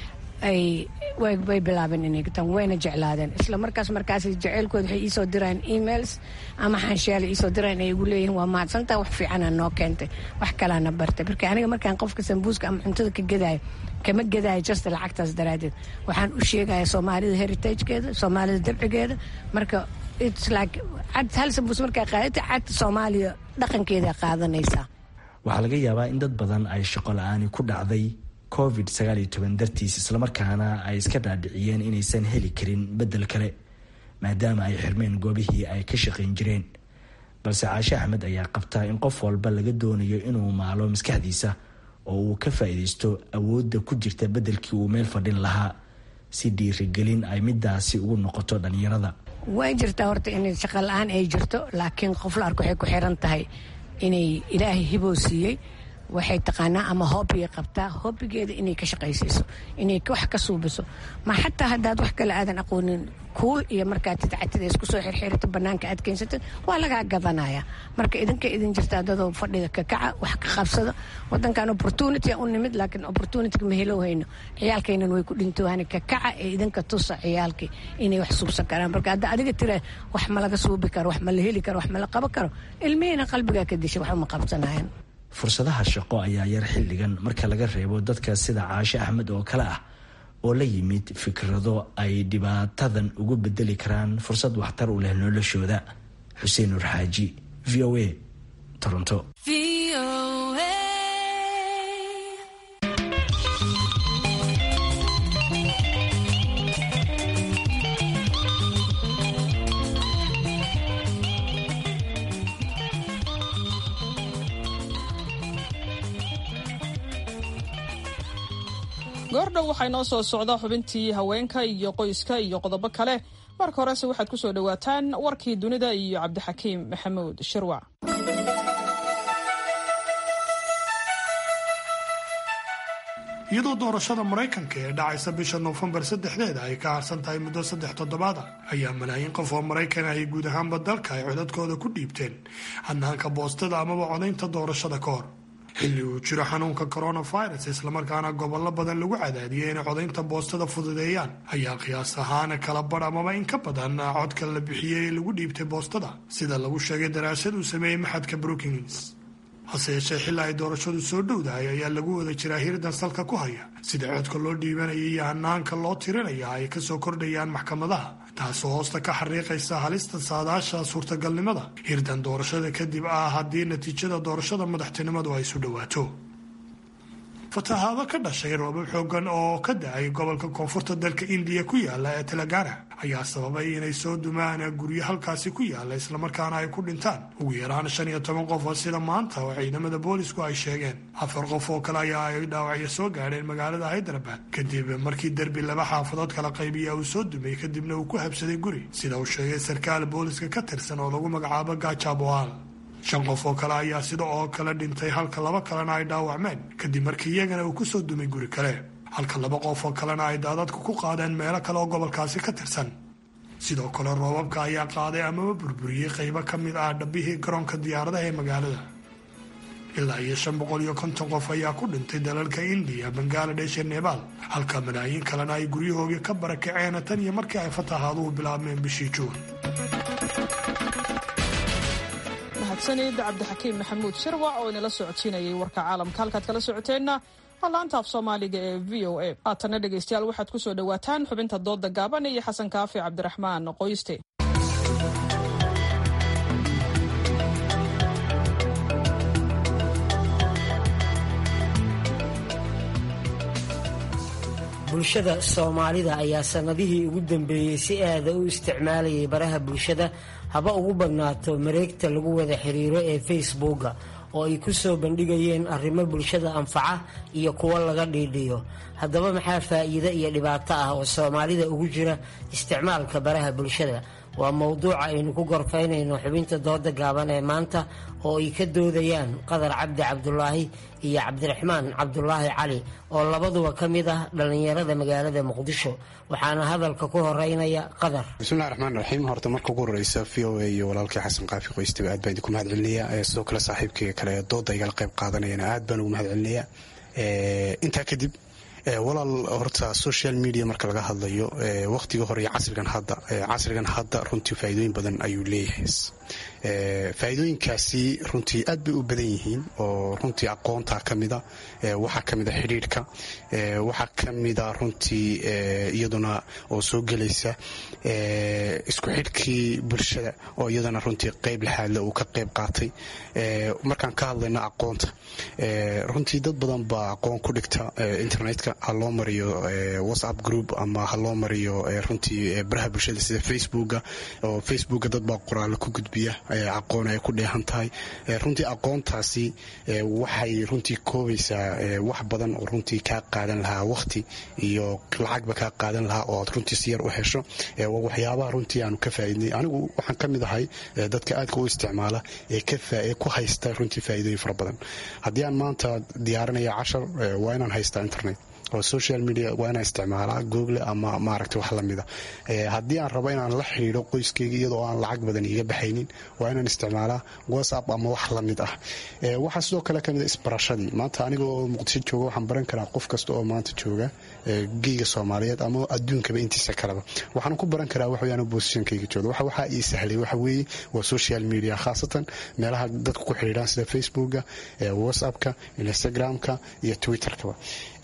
ay way bilaabeen inay gataan wayna jeclaadeen isla markaas markaas jaceylkooda waxay iisoo diraan emails ama xanshaale iisoo diraan ay igu leeyihiin waa mahadsantaa wax fiicana noo keentay wax kalaana bartay marka aniga markaan qofka sambuuska ama cuntada ka gadaayo kama gadaayo just lacagtaas daraaddeed waxaan u sheegaya soomaalida heritagekeeda soomaalida dabcigeeda marka its like cad hal sambuus markaa qaadata cad soomaaliya dhaqankeeda qaadanaysaa waxaa laga yaabaa in dad badan ay shaqo la-aani ku dhacday covid dartiis islamarkaana ay iska dhaadhiciyeen inaysan heli karin bedel kale maadaama ay xirmeen goobihii ay ka shaqayn jireen balse caashe axmed ayaa qabtaa in qof walba laga doonayo inuu maalo maskaxdiisa oo uu ka faa-iideysto awoodda ku jirta bedelkii uu meel fadhin lahaa si dhiirigelin ay midaasi ugu noqoto dhalinyarada way jirtaa horta in shaqo la-aan ay jirto laakiin qof la arko waxay ku xiran tahay inay ilaahay hiboo siiyey waxay taqaanaa ama hobbigay qabtaa hobbigeeda inay ka shaqaysiiso inay wax ka suubiso ma xataa haddaad wax kale aadan aqoonin kuul iyo markaad tidcatida isku soo xirxirito banaanka aad keensatid waa lagaa gadanaya marka idinka idin jirtaa dadoo fadhiga ka kaca wax ka qabsada wadankan opportunity u nimid laakiin opportunityga ma helo hayno ciyaalkaynan way ku dhintoohani ka kaca ee idinka tusa ciyaalkii inay wax suubsan karaan marka hadda adiga tira wax ma laga suubi karo wax ma la heli karo wax ma la qaban karo ilmihiina qalbigaa ka disha wax uma qabsanayan fursadaha shaqo ayaa yar xilligan marka laga reebo dadka sida caashe axmed oo kale ah oo la yimid fikrado ay dhibaatadan ugu bedeli karaan fursad waxtar u leh noloshooda xuseen nur xaaji v o a toronto goordhow waxaa inoo soo socda xubintii haweenka iyo qoyska iyo qodobo kale marka horese waxaad ku soo dhowaataan warkii dunida iyo cabdixakiim maxamuud shirwac iyadoo doorashada maraykanka ee dhacaysa bisha noofembar saddexdeeda ay ka harsan tahay muddo saddex toddobaada ayaa malaayiin qof oo maraykan ahi guud ahaanba dalka ay codadkooda ku dhiibteen hanaanka boostada amaba codaynta doorashada ka hor xilli uu jiro xanuunka coronavirus islamarkaana gobollo badan lagu cadaadiyay inay codaynta boostada fududeeyaan ayaa qiyaas ahaan kala badh amaba in ka badan codka la bixiyey ee lagu dhiibtay boostada sida lagu sheegay daraasad uu sameeyey maxadka brookings hase yeeshee xilaa ay doorashadu soo dhowdahay ayaa lagu wada jiraa hirdan salka ku haya sida codka loo dhiibanaya iyo hanaanka loo tirinaya ay kasoo kordhayaan maxkamadaha taasoo hoosta ka xariiqaysa halista saadaasha suurtagalnimada hirdan doorashada kadib ah haddii natiijada doorashada madaxtinimadu ay isu dhowaato fatahaado ka dhashay roobab xoogan oo ka da-ay gobolka koonfurta dalka indiya ku yaala ee telagana ayaa sababay inay soo dumaan guryo halkaasi ku yaala islamarkaana ay ku dhintaan ugu yaraan shan iyo toban qof oo sida maanta oo ciidamada boolisku ay sheegeen afar qof oo kale ayaa ay dhaawacyo soo gaadheen magaalada haydarabad kadib markii derbi laba xaafadood kala qaybiya uu soo dumay kadibna uu ku habsaday guri sida uu sheegay sarkaal booliska ka tirsan oo lagu magacaabo gajaboal shan qof oo kale ayaa sida oo kale dhintay halka laba kalena ay dhaawacmeen kadib markii iyagana uu kusoo dumay guri kale halka laba qof oo kalena ay daadadku ku qaadeen meelo kale oo gobolkaasi ka tirsan sidoo kale roobabka ayaa qaaday amaba burburiyey qaybo ka mid ah dhabbihii garoonka diyaaradaha ee magaalada ilaa iyo shan boqol iyo konton qof ayaa ku dhintay dalalka indiya bangaladesh iyo nebaal halka malaayiin kalena ay guryahoogii ka barakaceen tan iyo markii ay fatahaaduhu bilaabmeen bishii juun mahadsanid cabdixakiim maxamuud shirwac oo inala socodsiinayay warka caalamka halkaad kala socoteenna waa laanta af soomaaliga ee v o a haatanna dhegaystayaal waxaad ku soo dhowaataan xubinta dooda gaaban iyo xasan kaafi cabdiraxmaan qoyste bulshada soomaalida ayaa sannadihii ugu dambeeyey si aada u isticmaalayay baraha bulshada haba ugu badnaato mareegta lagu wada xiriiro ee facebooka oo ay ku soo bandhigayeen arrimo bulshada anfaca iyo kuwo laga dhiidhiyo haddaba maxaa faa'iido iyo dhibaato ah oo soomaalida ugu jira isticmaalka baraha bulshada waa mowduuca aynu ku gorfaynayno xubinta dooda gaaban ee maanta oo ay ka doodayaan qadar cabdi cabdulaahi iyo cabdiraxmaan cabdulaahi cali oo labaduba ka mid ah dhallinyarada magaalada muqdisho waxaana hadalka ku horeynaya qadar bismillahi raxmaan raxiim horta marka ugu horeysa v o a iyo walaalkii xasan qaafi qoystiba aad baan idinku mahad celinaya sidoo kale saaxiibkayga kale ee dooda igala qayb qaadanayana aad baan ugu mahad celinaya intaa kadib walaal horta social media marka laga hadlayo waqtiga hore iyo casrigan hadda casrigan hadda runtii faa'iidooyin badan ayuu leeyahay faa'iidooyinkaasi runtii aad bay u badan yihiin oo runtii aqoonta ka mida waxaa ka mida xidhiidhka waxaa ka mida runtii iyaduna oo soo gelaysa isku xidhkii bulshada oo iyadana runtii qayb laxaadle uu ka qayb qaatay markaan ka hadlayna aqoonta runtii dad badan baa aqoon ku dhigta internetka ha loo mariyo whatsapp group ama ha loo mariyo runtii baraha bulshada sida facebooka oo facebooka dad baa qoraalo ku gudbiya aqoon ay ku dheehan tahay runtii aqoontaasi waxay runtii koobaysaa wax badan oo runtii kaa qaadan lahaa waqti iyo lacagba kaa qaadan lahaa oo aad runtii si yar u hesho waa waxyaabaha runtii aanu ka faa'iidnay anigu waxaan ka mid ahay dadka aadka u isticmaala ee ku haysta runtii faa'iidooyin fara badan haddii aan maanta diyaarinaya cashar waa inaan haystaa internet oo social media waa inaan isticmaalaa google ama maaragta wax lamida haddii aan rabo inaan la xidhiidho qoyskayga iyadoo aan lacag badan iga baxaynin waa inaan isticmaalaa whatsapp ama wax lamid ah waxaa sidoo kale kamid isbarashadii maanta anigoo muqdisho jooga waxaan baran karaa qof kasta oo maanta jooga geyga soomaaliyeed ama adduunkaba intiisa kaleba waxaan ku baran karaa waxweyaan bosishankayga jooga waxa waxaa ii sahlay waxa weeye waa social media khaasatan meelaha dadku ku xidhiidhaan sida facebooka whatsappka instagramka iyo twitterkaba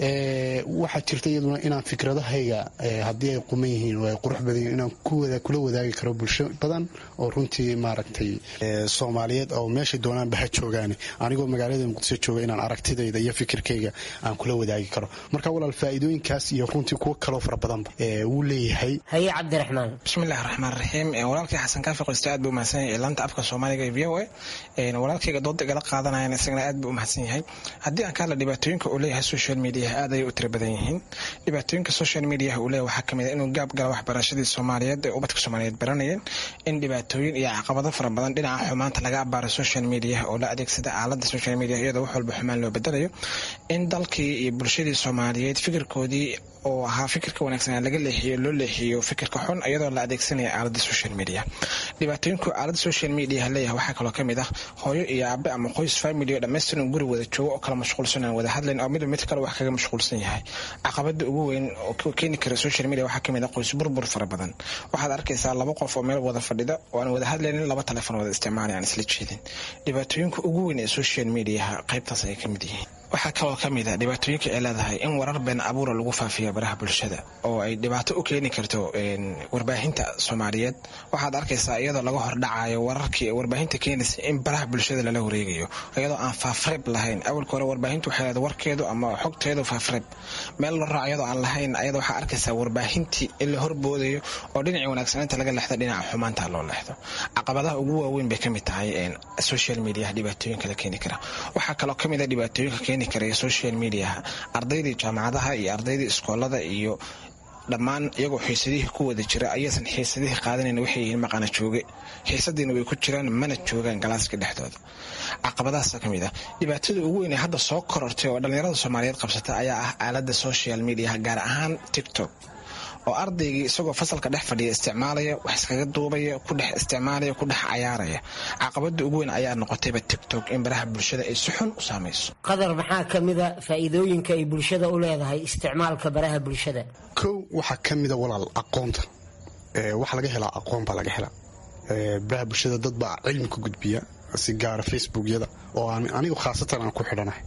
waxaa jirta iyaduna inaan fikradahayga haddii ay quman yihiin oo ay qurux badan yihin inaan kula wadaagi karo bulsho badan oo runtii maaragtay soomaaliyeed oo meeshay doonaanba ha joogaane anigoo magaalada muqdisho jooga inaan aragtidayda iyo fikirkayga aan kula wadaagi karo marka walaal faa'iidooyinkaas iyo runtii kuwo kaloo fara badanba wuu leeyahay haye cabdiraxmaan bismillahi raxmaan raxiim walaalkii xasan kaafi qoyste aad buu umahadsan yahay ilaanta afka soomaaliga ee v o a walaalkayga dooda igala qaadanayan isagana aad buu umahadsan yahay haddii aan ka hadla dhibaatooyinka uu leeyahay social media aad ayay u tira badan yihiin dhibaatooyinka social mediaha uu leeyahay waxaa kamid a inuu gaab gala waxbarashadii soomaaliyeed ee ubadka soomaaliyeed baranayeen in dhibaatooyin iyo caqabado fara badan dhinaca xumaanta laga abaaro social mediaha oo la adeegsada aalada social media iyadoo wax walba xumaan loo bedelayo in dalkii iyo bulshadii soomaaliyeed fikirkoodii oo ahaa fikirka wanaagsan laga leexiyo loo leexiyo fikirka xun iyadoo la adeegsanaya aalada social media dhibaatooyinku aalada social media leeyahay waxaa kaloo kamid ah hooyo iyo aabe ama qoys family oo dhammaystiran guri wada joogo oo kala mashquulsan aan wada hadlayn oo midba mid kale wax kaga mashquulsan yahay caqabada ugu weyn oo keeni kara social media waxaa kamid ah qoys burbur fara badan waxaad arkaysaa laba qof oo meel wada fadhida oo aan wada hadlaynin laba telefon wada isticmaalay aan isla jeedin dhibaatooyinka ugu weyn ee social mediaha qaybtaas ayay kamid yihiin waxaa kaloo ka mid a dhibaatooyinka ay leedahay in warar been abuura lagu faafiya baraha bulshada oo ay dhibaato u keeni karto warbaahinta soomaaliyeed waxaad arkaysaa iyadoo laga hordhacayo wararkii warbaahinta keenaysa in baraha bulshada lala wareegayo iyadoo aan faafreeb lahayn awalka hore warbaahintu waxay leedahay warkeedu ama xogteedu faafreeb meel la raac iyadoo aan lahayn ayada waxaa arkaysaa warbaahintii in la horboodayo oo dhinacii wanaagsanaynta laga leexdo dhinaca xumaanta loo leexdo caqabadaha ugu waaweyn bay kamid tahay social media dhibaatooyinka la keeni kara waxaa kaloo kamid a dhibaatooyinka keeni karaya social mediaha ardaydii jaamacadaha iyo ardaydii iskoolada iyo dhammaan iyagoo xiisadihii ku wada jira ayaysan xiisadihii qaadanayn waxay yihiin maqana jooge xiisadiina way ku jiraan mana joogaan galaaska dhexdooda caqabadahaasa ka mid ah dhibaatada ugu weyn ee hadda soo korortay oo dhallinyarada soomaaliyeed qabsata ayaa ah aalada social mediaha gaar ahaan tiktok oo ardaygii isagoo fasalka dhex fadhiya isticmaalaya wax iskaga duubaya ku dhex isticmaalaya ku dhex cayaaraya caqabada ugu weyn ayaa noqotayba tiktok in baraha bulshada ay si xun u saamayso qadar maxaa ka mida faa'iidooyinka ay bulshada u leedahay isticmaalka baraha bulshada kow waxaa ka mida walaal aqoonta waxa laga helaa aqoon baa laga helaa baraha bulshada dad baa cilmi ku gudbiya si gaara facebookyada oo anigu khaasatan aan ku xidhanahay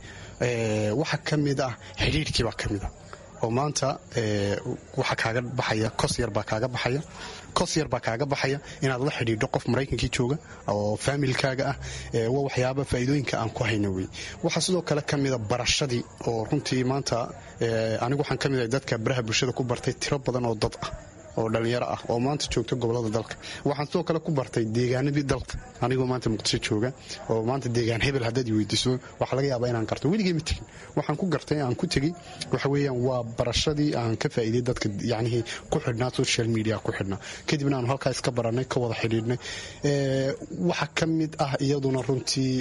waxaa ka mid ah xidhiirhkii baa ka mid ah oo maanta waxaa kaaga baxaya kos yar baa kaaga baxaya kos yar baa kaaga baxaya inaad la xidhiidho qof maraykankii jooga oo faamilkaaga ah waa waxyaaba faa'iidooyinka aan ku hayna wey waxaa sidoo kale ka mida barashadii oo runtii maanta anigu waxaan ka mid ahay dadka baraha bulshada ku bartay tiro badan oo dad ah oo dhallinyaro ah oo maanta joogta gobolada dalka waxaan sidoo kale ku bartay deegaanadii dalka anigoo maanta muqdisho jooga oo maanta deegaan hebel haddaad i weydiiso waxaa laga yaabaa inaan garto weligay ma tegin waxaan ku gartay aan ku tegey waxa weeyaan waa barashadii aan ka faa'iiday dadka yacnihii ku xidhnaa social media ku xidhnaa kadibna aanu halkaa iska barannay ka wada xidhiidhnay waxa ka mid ah iyaduna runtii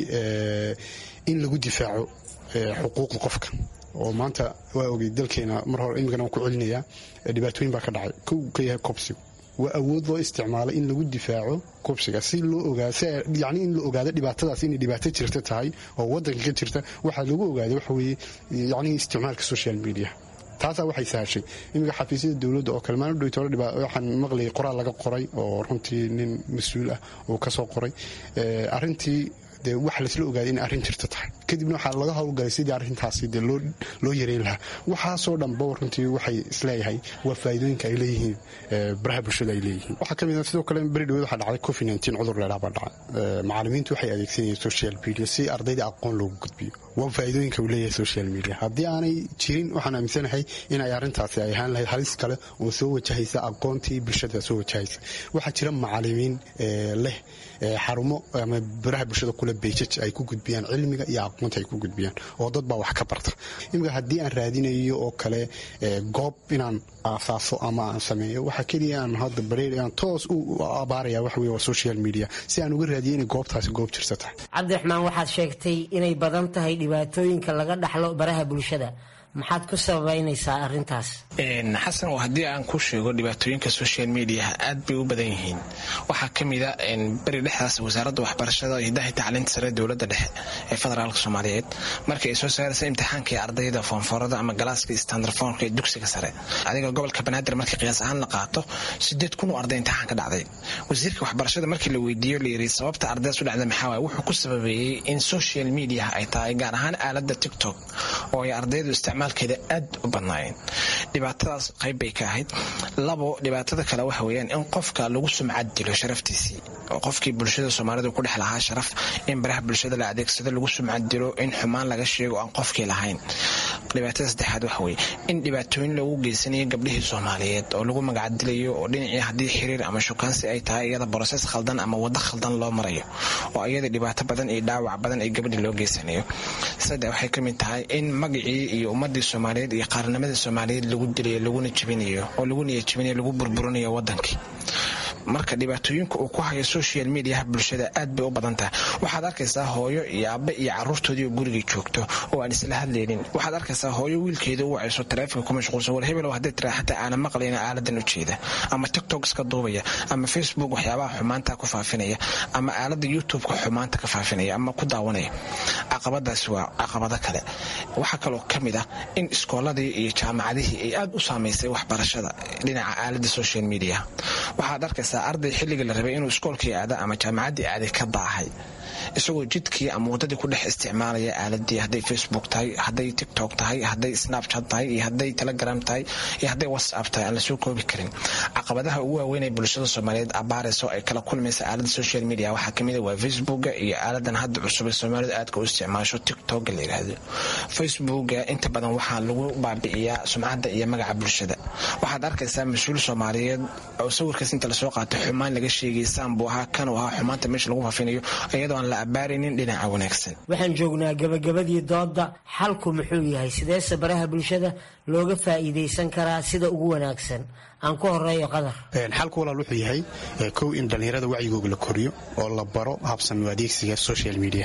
in lagu difaaco xuquuqda qofka oo maanta waa ogey dalkeena mar hore imikana waan ku celinayaa dhibaatooyin baa ka dhacay kow ka yahay kobsigu waa awood loo isticmaalo in lagu difaaco kobsiga si loo ogaa yani in la ogaado dhibaatadaas inay dhibaato jirta tahay oo waddanka ka jirta waxaa lagu ogaada waxa weeye yani isticmaalka social media taasaa waxay sahashay iminka xafiisyada dowladda oo kale maalin dhowtole waxaan maqlayay qoraal laga qoray oo runtii nin mas-uul ah uu ka soo qoray arrintii dee waxa laisla ogaaday inay arrin jirta tahay kadibna waxaa laga howlgalay sidii arrintaasi dee loo yareyn lahaa waxaasoo dhanba runtii waxay isleeyahay waa faa'iidooyinka ay leeyihiin baraha bulshada ay leeyihiin waxaa ka mid ah sidoo kale beri dhaweed waxaa dhacday covid nineteen cudur leelaa baa dhacay macallimiintu waxay adeegsanayeen social media si ardayda aqoon loogu gudbiyo waa faa'iidooyinka uu leeyahay social media haddii aanay jirin waxaan aaminsanahay in ay arrintaasi ay ahaan lahayd halis kale oo soo wajahaysa aqoontii bulshada soo wajahaysa waxaa jira macallimiin leh xarumo ama baraha bulshada kule beejaj ay ku gudbiyaan cilmiga iyo aqoonta ay ku gudbiyaan oo dad baa wax ka barta imika haddii aan raadinayo oo kale goob inaan aasaaso ama aan sameeyo waxa keliya aan hadda bareer aan toos u abaaraya waxa weye waa social media si aan uga raadiyo inay goobtaasi goob jirta tahay cabdiraxmaan waxaad sheegtay inay badan tahay dhibaatooyinka laga dhaxlo baraha bulshada maxaad ku sababaynaysaa arintaas xasan haddii aan ku sheego dhibaatooyinka social mediaha aad bay u badan yihiin waxaa ka mida beri dhexdaas wasaaradda waxbarashada hidaha tacliinta sare dowladda dhexe ee federaalk soomaaliyeed markii ay soo saaraysa imtixaankai ardayda foonfoorada ama galaaska standarfoonka ee dugsiga sare adiga gobolka banaadir markii qiyaas ahaan la qaato sideed kun oo arday imtixaan ka dhacday wasiirka waxbarashada markii la weydiiyo layiri sababta ardaydaas u dhacda maxaa waay wuxuu ku sababeeyey in social mediaha ay tahay gaar ahaan aaladda tiktok oo ay ardaydu isticmaalkeeda aad u badnaayeen dhibaatadaas qayb bay ka ahayd labo dhibaatada kale waxa weeyaan in qofka lagu sumcad dilo sharaftiisii oo qofkii bulshada soomaalidu ku dhex lahaa sharaf in baraha bulshada la adeegsado lagu sumcad dilo in xumaan laga sheego aan qofkii lahayn dhibaatada saddexaad waxa weeye in dhibaatooyin lagu geysanayo gabdhihii soomaaliyeed oo lagu magacdilayo oo dhinacii haddii xiriir ama shukaansi ay tahay iyada broses khaldan ama waddo khaldan loo marayo oo iyada dhibaato badan iyo dhaawac badan ay gabadhii loo geysanayo saddex waxay ka mid tahay in magacii iyo ummadii soomaaliyeed iyo qaarnimadii soomaaliyeed lagu dilayo laguna jebinayo oo lagu niya jebinayo lagu burburinayo wadankii marka dhibaatooyinka uu ku hayo social mediaha bulshada aad bay u badan tahay waxaad arkaysaa hooyo iyo aabbe iyo caruurtoodii oo gurigii joogto oo aan isla hadlaynin waxaad arkaysaa hooyo wiilkeeda u wacayso taleefonka ku mashquulsan war hebelow hadday tiraa xataa aanan maqlayna aaladan u jeeda ama tiktok iska duubaya ama facebook waxyaabaha xumaanta ku faafinaya ama aalada youtubeka xumaanta ka faafinaya ama ku daawanaya caqabadaasi waa caqabado kale waxaa kaloo ka mid ah in iskooladii iyo jaamacadihii ay aad u saamaysay waxbarashada dhinaca aalada social media waxaad arkaysaa arday xilligii la rabay inuu iskoolkii aada ama jaamacaddii aaday ka daahay isagoo jidkii ama waddadii ku dhex isticmaalaya aaladii hadday facebook tahay hadday tiktok tahay hadday snapchat tahay iyo hadday telegram tahay iyo hadday whatsapp tahay aan lasoo koobi karin caqabadaha ugu waaweyn ee bulshada soomaaliyeed abaarayso ay kala kulmaysa aalada social media waxaa kamid a waa facebooka iyo aaladan hadda cusub ee soomaalidu aadka u isticmaasho tiktoka la yidhaahdo facebooka inta badan waxaa lagu baabi'iyaa sumcadda iyo magaca bulshada waxaad arkaysaa mas-uul soomaaliyeed oo sawirkaas inta lasoo qaatay xumaan laga sheegay saanbuu ahaa kanuu ahaa xumaanta meesha lagu faafinayo iyadoo aan la abaaraynin dhinaca wanaagsan waxaan joognaa gabagabadii doodda xalku muxuu yahay sideese baraha bulshada looga faa'iidaysan karaa sida ugu wanaagsan aan ku horeeyo qadar xalku walaal wuxuu yahay kow in dhallinyarada wacyigooga la koriyo oo la baro habsami adeegsiga social media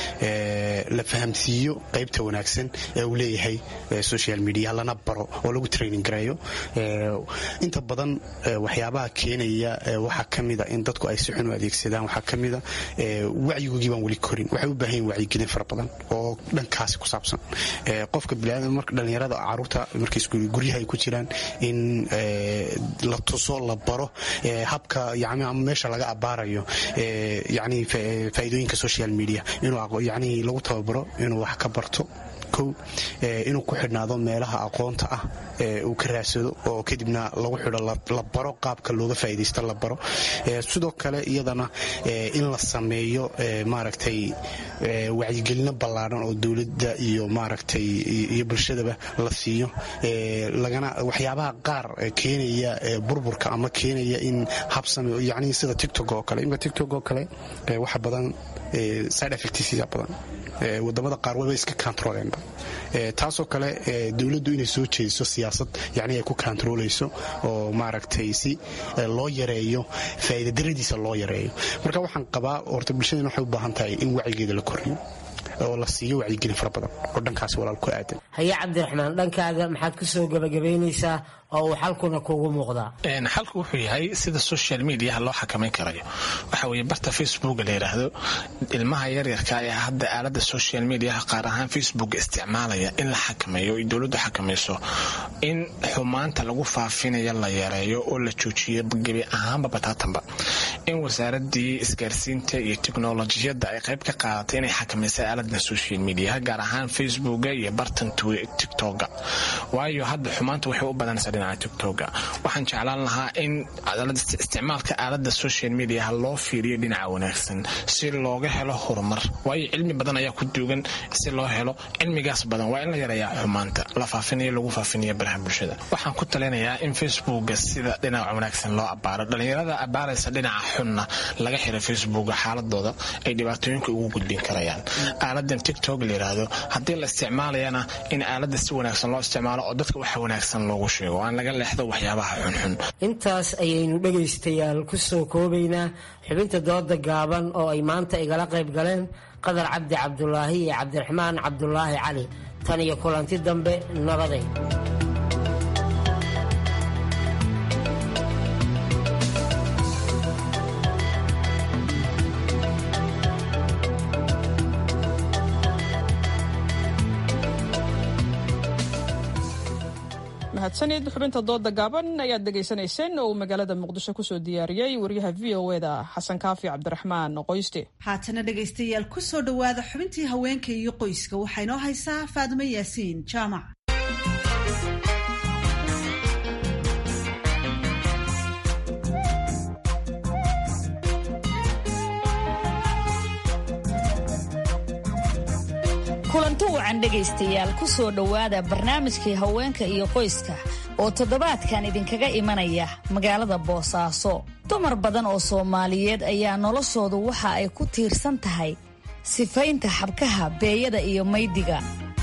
la fahamsiiyo qaybta wanaagsan ee uu leeyahay social media lana baro oo lagu training gareeyo inta badan waxyaabaha keenaya waxaa ka mida in dadku ay si xun u adeegsadaan waxaa ka mida wacyigoogii baan weli korin waxay u baahan yihin wacyigelin fara badan oo dhankaasi ku saabsan qofka biniaadam marka dhallinyarada caruurta markay guryaha ay ku jiraan in la tuso la baro habka yani ama meesha laga abaarayo yani faa'iidooyinka social media inuu yani lagu tababaro inuu wax ka barto kow inuu ku xidhnaado meelaha aqoonta ah uu ka raadsado oo kadibna lagu xidho la baro qaabka looga faa'iidaysto la baro sidoo kale iyadana in la sameeyo maaragtay wacyigelino ballaadhan oo dowladda iyo maaragtay iyo bulshadaba la siiyo lagana waxyaabaha qaar keenaya burburka ama keenaya in habsame yacni sida tictok oo kale imika tictok oo kale waxa badan side effectsia badan wadamada qaar waba iska kontroleenba taasoo kale dowladdu inay soo jeediso siyaasad yani ay ku kontrolayso oo maaragtay si loo yareeyo faa'iidadaradiisa loo yareeyo marka waxaan qabaa horta bulshadana waxay u baahan tahay in wacyigeeda la koriyo oo la siiyo wacyigelin fara badan oo dhankaas walaal ku aadan haye cabdiraxmaan dhankaaga maxaad ku soo gebagabaynaysaa oo uu xalkuna kuugu muuqdaa xalku wuxuu yahay sida social mediaha loo xakamayn karayo waxa weye barta facebooka la yidhaahdo ilmaha yaryarka ee hadda aalada social mediaha qaar ahaan facebook isticmaalaya in la xakameeyo ay dowladdu xakamayso in xumaanta lagu faafinayo la yareeyo oo la joojiyo gebi ahaanba bataatanba in wasaaradii isgaarsiinta iyo teknolojiyadda ay qayb ka qaadatay inay xakamaysa aalada social mediaha gaar ahaan facebooka iyo bartan tiktoka waayo hadda xumaanta waxay u badanaysaa dhinaca tiktoka waxaan jeclaan lahaa in isticmaalka aalada social mediaha loo fiiriyo dhinaca wanaagsan si looga helo horumar waayo cilmi badan ayaa ku duugan si loo helo cilmigaas badan waa in la yareeyaa xumaanta la faafinayo lagu faafinayo baraha bulshada waxaan ku talinayaa in facebooka sida dhinaca wanaagsan loo abaaro dhalinyarada abaaraysa dhinaca xunna laga xiro facebooka xaaladooda ay dhibaatooyinka ugu gudbin karayaan aaladan tiktok la yiraahdo haddii la isticmaalayana in aalada si wanaagsan loo isticmaalo oo dadka waxa wanaagsan loogu sheego aan laga leexdo waxyaabaha xunxun intaas ayaynu dhegaystayaal ku soo koobaynaa xubinta dooda gaaban oo ay maanta igala qayb galeen qadar cabdi cabdulaahi iyo cabdiraxmaan cabdulaahi cali tan iyo kulanti dambe nabaday mahadsanid xubinta dooda gaaban ayaad dhegaysanayseen oo uu magaalada muqdisho kusoo diyaariyey wariyaha v o eda xasan kaafi cabdiraxmaan qoyste haatana dhegaystayaal kusoo dhowaada xubintii haweenka iyo qoyska waxaa inoo haysaa faadimo yaasiin jaamac kulanto wacan dhegaystayaal ku soo dhowaada barnaamijkii haweenka iyo qoyska oo toddobaadkan idinkaga imanaya magaalada boosaaso dumar badan oo soomaaliyeed ayaa noloshoodu waxa ay ku tiirsan tahay sifaynta xabkaha beeyada iyo maydiga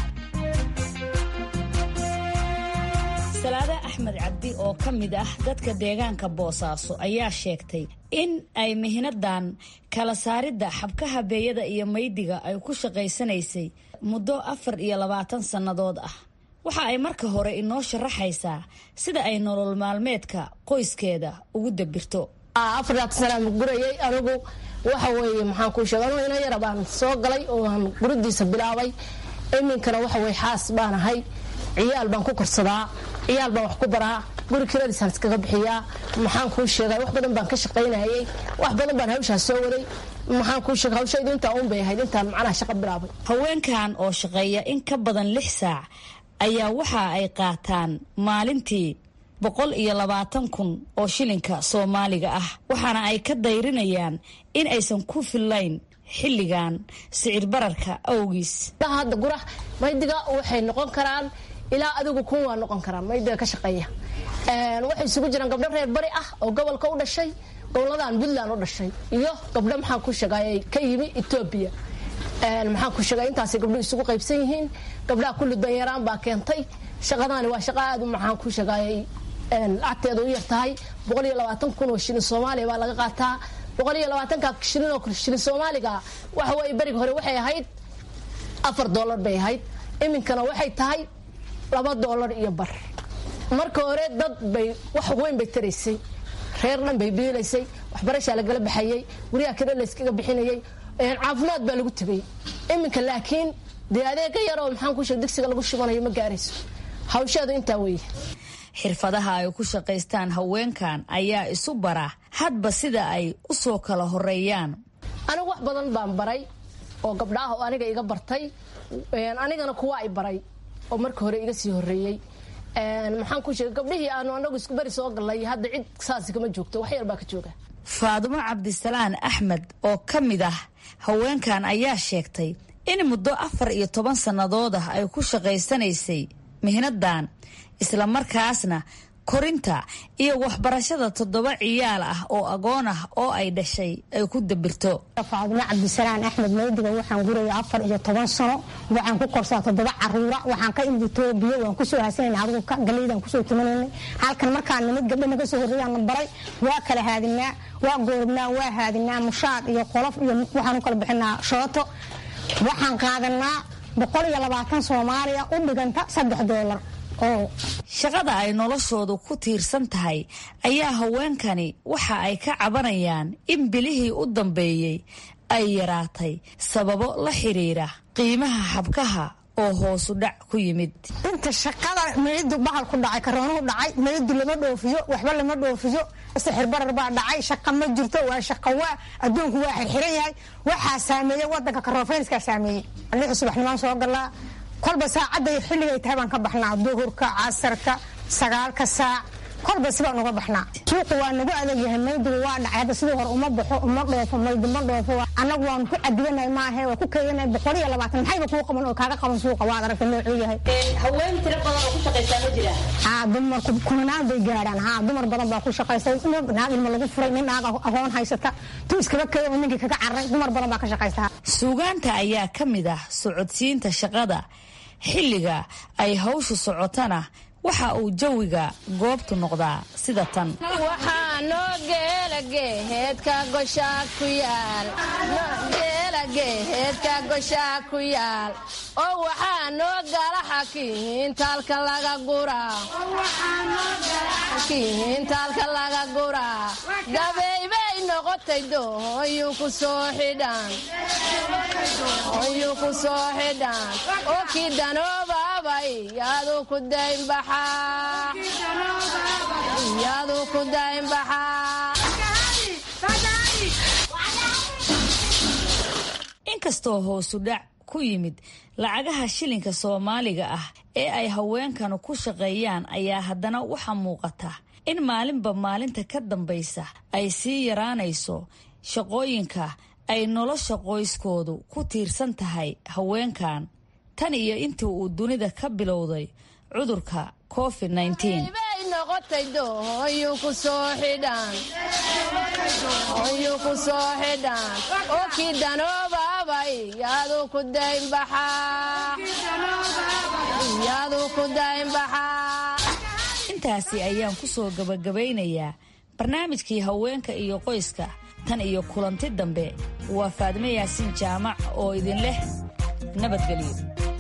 salaade axmed cabdi oo ka mid ah dadka deegaanka boosaaso ayaa sheegtay in ay mihnadan kala saaridda xabkaha beeyada iyo maydiga ay ku shaqaysanaysay muddo afar iyo labaatan sannadood ah waxa ay marka hore inoo sharaxaysaa sida ay nolol maalmeedka qoyskeeda ugu dabirto afaraad sanaan gurayay anigu waxa weeye maxaan kuu sheega anugu ina yara baan soo galay oo aan guridiisa bilaabay iminkana waxa weye xaas baan ahay ciyaal baan ku korsadaa ciyaal baan wax ku baraa guri kiradiisaan iskaga bixiyaa maxaan kuu sheegay wax badan baan ka shaqaynayay wax badan baan hawshaas soo waday maxaan kuu sheegay hawshaydu intaa uun bay ahayd intaan macnaha shaqa bilaabay haweenkan oo shaqeeya in ka badan lix saac ayaa waxa ay qaataan maalintii boqol iyo labaatan kun oo shilinka soomaaliga ah waxaana ay ka dayrinayaan in aysan ku fillayn xilligan sicir bararka awgiis hadda gura maydiga waxay noqon karaan ilaa adigu kun waa noqon karaan maydiga ka shaqeeya waxay isugu jiraan gabdho reer bari ah oo gobolka u dhashay goboladan puntland u dhashay iyo gabdho maxaan ku sheegay ka yimi etoobiya maxaan ku sheegay intaasay gabdho isugu qaybsan yihiin gabdhaha kulli danyaraan baa keentay shaqadaani waa shaqa aad maxaan ku sheegayay lacagteeda u yar tahay boqol iyo labaatan kun oo shilin soomaaliya baa laga qaataa boqol iyo labaatanka shilin oo shilin soomaaliga waxa weye beriga hore waxay ahayd afar doolar bay ahayd iminkana waxay tahay laba doolar iyo bar marka hore dad bay wax weyn bay taraysay reer dhan bay biilaysay waxbarashaa lagala baxayay guryaha kale layskaga bixinayay caafimaad baa lagu tegay iminka laakiin dee adeega yaroo maxaan ku sheeg digsiga lagu shubanayo ma gaarayso hawsheedu intaa weeye xirfadaha ay ku shaqaystaan haweenkan ayaa isu bara hadba sida ay u soo kala horeeyaan anigu wax badan baan baray oo gabdhaah oo aniga iga bartay anigana kuwa ay baray oo marka hore iga sii horeeyey maxaan ku sheegay gabdhihii aanu anagu isku beri soo gallay hadda cid saasi kama joogto wax yar baa ka jooga faadumo cabdisalaan axmed oo ka mid ah haweenkan ayaa sheegtay in muddo afar iyo toban sannadood ah ay ku shaqaysanaysay mihnadan islamarkaasna korinta iyo waxbarashada toddoba ciyaal ah oo agoon ah oo ay dhashay ay ku dabirto faadumo cabdisalaan axmed maydiga waxaan guraya afar iyo toban sano waxaan ku korsaa toddoba caruura waxaan ka imid etoobiya waan kusoo hasanayna adigu galeydaan kusoo timanaynay halkan markaan nimid gabdha naga soo horreeyaan baray waa kala haadinaa waa gooribnaa waa haadinaa mushaad iyo qolof iyo waxaan u kala bixinaa shooto waxaan qaadanaa boqol iyo labaatan soomaaliya u dhiganta saddex doolar shaqada ay noloshoodu ku tiirsan tahay ayaa haweenkani waxa ay ka cabanayaan in bilihii u dambeeyey ay yaraatay sababo la xiriira qiimaha xabkaha oo hoosu dhac ku yimid inta shaqada meydu bahal ku dhacay karoonuhu dhacay meydu lama dhoofiyo waxba lama dhoofiyo sixir barar baa dhacay shaqa ma jirto waa shaqa waa adduunku waa xirxiran yahay waxaa saameeyey wadanka karoofeynskaa saameeyey lix subaxnimaan soo galaa kolba saacadday xilligay tahay baan ka baxnaa duhurka casarka sagaalka saac kolba sibaan uga baxnaa suuqu waa nagu adagyahay maydigu waa dhacay hadda sidii hore uma baxo uma dhoofo maydi ma dhoofo annagu waanu ku cadibanahay maahe waa ku keedanay boqol iyo labaatan maxayba kuu qaban oo kaaga qaban suuqa waad aragta noocuu yahay haween tiro badan oo ku shaqaysaa ma jiraan haa dumarku kumanaan bay gaadhaan haa dumar badan baa ku shaqaysta naag ilma lagu furay nin naag agoon haysata tu iskaga keeda oo ninkii kaga carray dumar badan baa ka shaqaysta suugaanta ayaa ka mid ah socodsiinta shaqada xilliga ay hawshu socotana waxa uu jawiga goobtu noqdaa sida tan waxaa noo geela geeheedka goshaa ku yaal geela geeheedka goshaa ku yaal oo waxaa noo gala xakiintaalka laga guraa xakiintaalka laga guraa gabeybay noqotay dooyuu ku soo xidhan ooyuu ku soo xidhan oo kii danoobabay yaadu ku daynbaxaa yaadu ku daynbaxaa inkastoo hoosu dhac ku yimid lacagaha shilinka soomaaliga ah ee ay haweenkanu ku shaqeeyaan ayaa haddana waxaa muuqata in maalinba maalinta ka dambaysa ay sii yaraanayso shaqooyinka ay nolosha qoyskoodu ku tiirsan tahay haweenkan tan iyo intii uu dunida ka bilowday cudurka covid bay noqotay dooyuu ku soo xidhan ooyuu ku soo xidhan oo kii danoobabay yaadu ku daynbaxaa yaadu ku daynbaxaa intaasi ayaan ku soo gabagabaynayaa barnaamijkii haweenka iyo qoyska tan iyo kulanti dambe waa faadme yaasiin jaamac oo idin leh nabadgelyo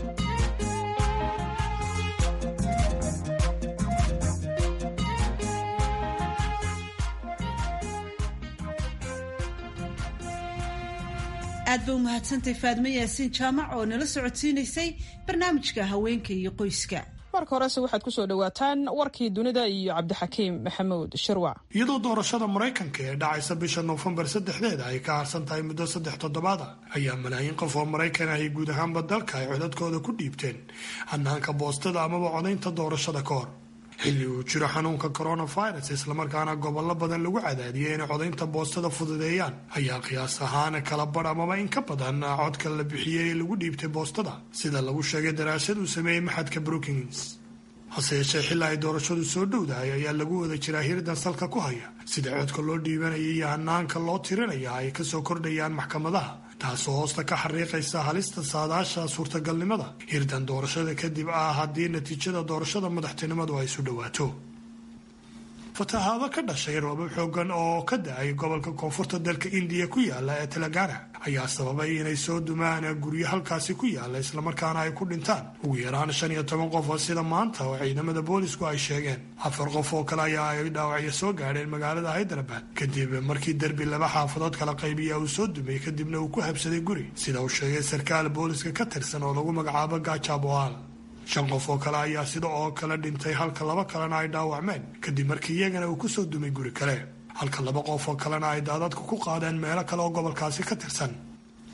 aad ba u mahadsantay faadme yaasiin jaamac oo nala socodsiinaysay barnaamijka haweenka iyo qoyska marka horese waxaad ku soo dhowaataan warkii dunida iyo cabdixakiim maxamuud shirwac iyadoo doorashada maraykanka ee dhacaysa bisha noofembar saddexdeeda ay ka harsan tahay muddo saddex toddobaada ayaa malaayiin qof oo maraykan ah ay guud ahaanba dalka ay codadkooda ku dhiibteen hanaanka boostada amaba codaynta doorashada ka hor xilli uu jiro xanuunka coronavirus islamarkaana gobollo badan lagu cadaadiyay inay codaynta boostada fududeeyaan ayaa qiyaas ahaan kala badh amaba in ka badan codka la bixiyey ee lagu dhiibtay boostada sida lagu sheegay daraasad uu sameeyey maxadka brookings hase yeeshee xilli ay doorashadu soo dhowdahay ayaa lagu wada jiraa hirdan salka ku haya sida codka loo dhiibanaya iyo hanaanka loo tirinaya ay kasoo kordhayaan maxkamadaha taasoo hoosta ka xariiqaysa halista saadaasha suurtagalnimada hirdan doorashada kadib ah haddii natiijada doorashada madaxtinimadu ay isu dhowaato fatahaado ka dhashay roobab xoogan oo ka da-ay gobolka koonfurta dalka indiya ku yaala ee telagana ayaa sababay inay soo dumaan guryo halkaasi ku yaala islamarkaana ay ku dhintaan ugu yaraan shan iyo toban qof oo sida maanta oo ciidamada boolisku ay sheegeen afar qof oo kale ayaa ay dhaawacyo soo gaadheen magaalada hyderabad kadib markii derbi laba xaafadood kala qaybiya uu soo dumay kadibna uu ku habsaday guri sida uu sheegay sarkaal booliska ka tirsan oo lagu magacaabo gajaboal shan qof oo kale ayaa sida oo kale dhintay halka laba kalena ay dhaawacmeen kadib markii iyagana uu kusoo dumay guri kale halka laba qof oo kalena ay daadadka ku qaadeen meelo kale oo gobolkaasi ka tirsan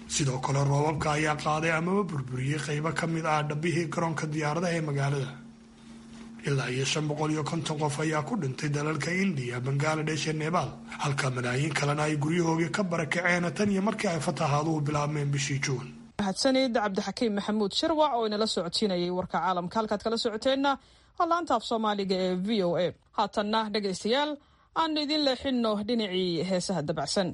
sidoo kale roobabka ayaa qaaday amaba burburiyey qaybo ka mid ah dhabbihii garoonka diyaaradaha ee magaalada ilaa iyo shan boqol iyo konton qof ayaa ku dhintay dalalka indiya bangaladesh ee nebaal halka malaayiin kalena ay guryahoogii ka barakaceen tan iyo markii ay fatahaaduhu bilaabmeen bishii juun mahadsanid cabdixakiim maxamuud shirwac oo inala socodsiinayay warka caalamka halkaad kala socoteenna waa laanta af soomaaliga ee v o a haatanna dhegaystayaal aan idin leexinno dhinacii heesaha dabacsan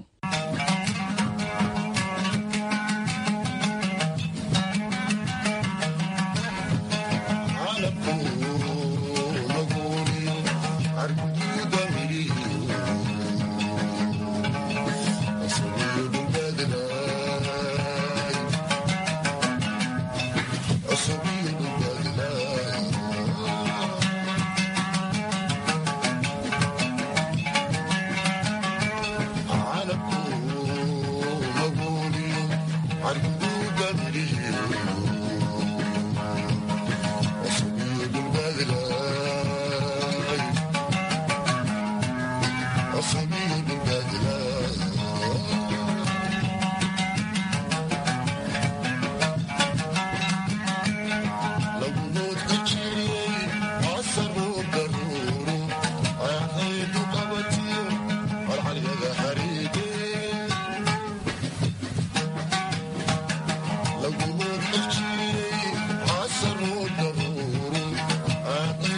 Thank you.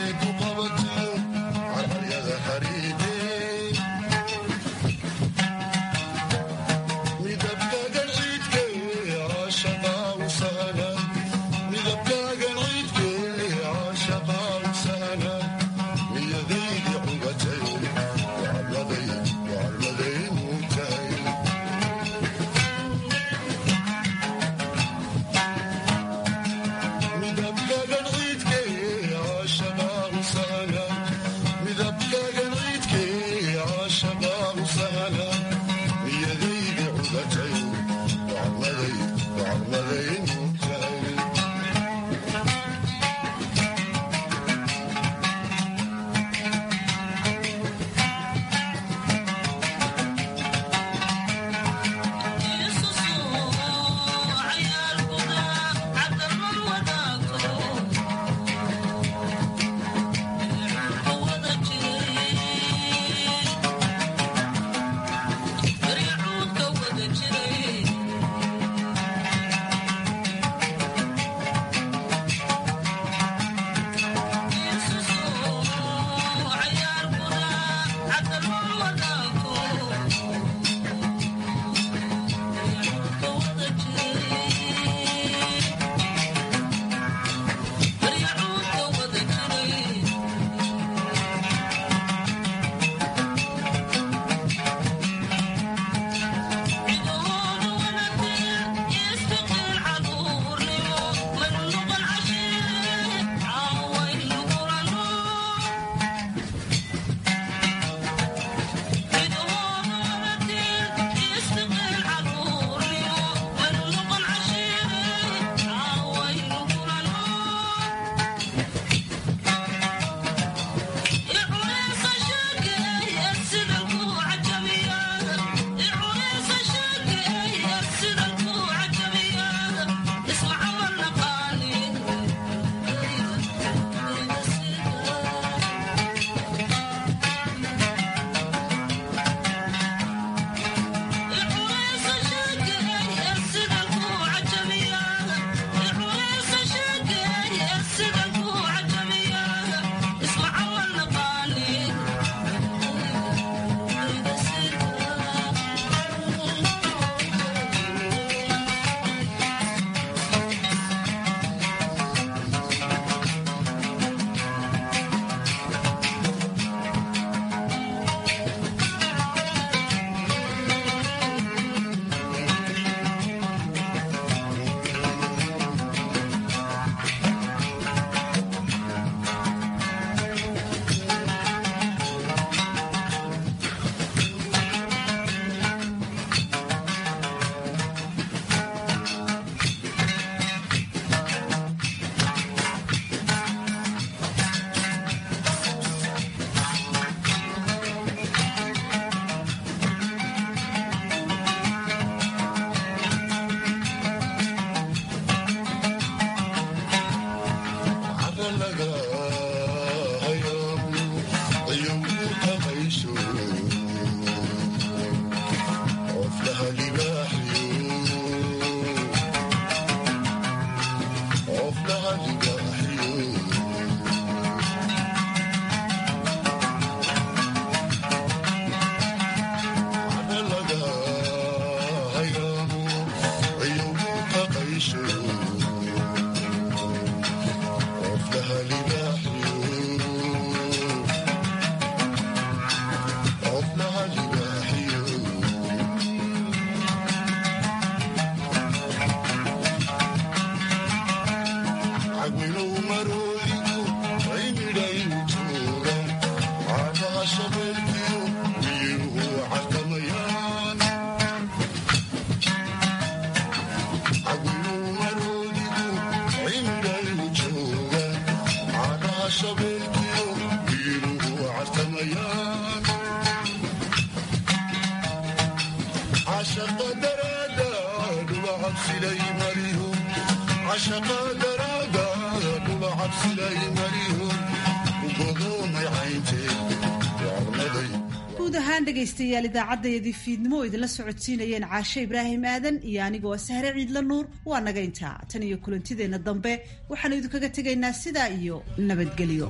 guud ahaan dhegaystayaal idaacaddayadii fiidnimo oo idinla socodsiinayeen caashe ibraahim aadan iyo anigoo sahre ciidla nuur waa naga intaa tan iyo kulantideenna dambe waxaanu idinkaga tegaynaa sidaa iyo nabadgelyo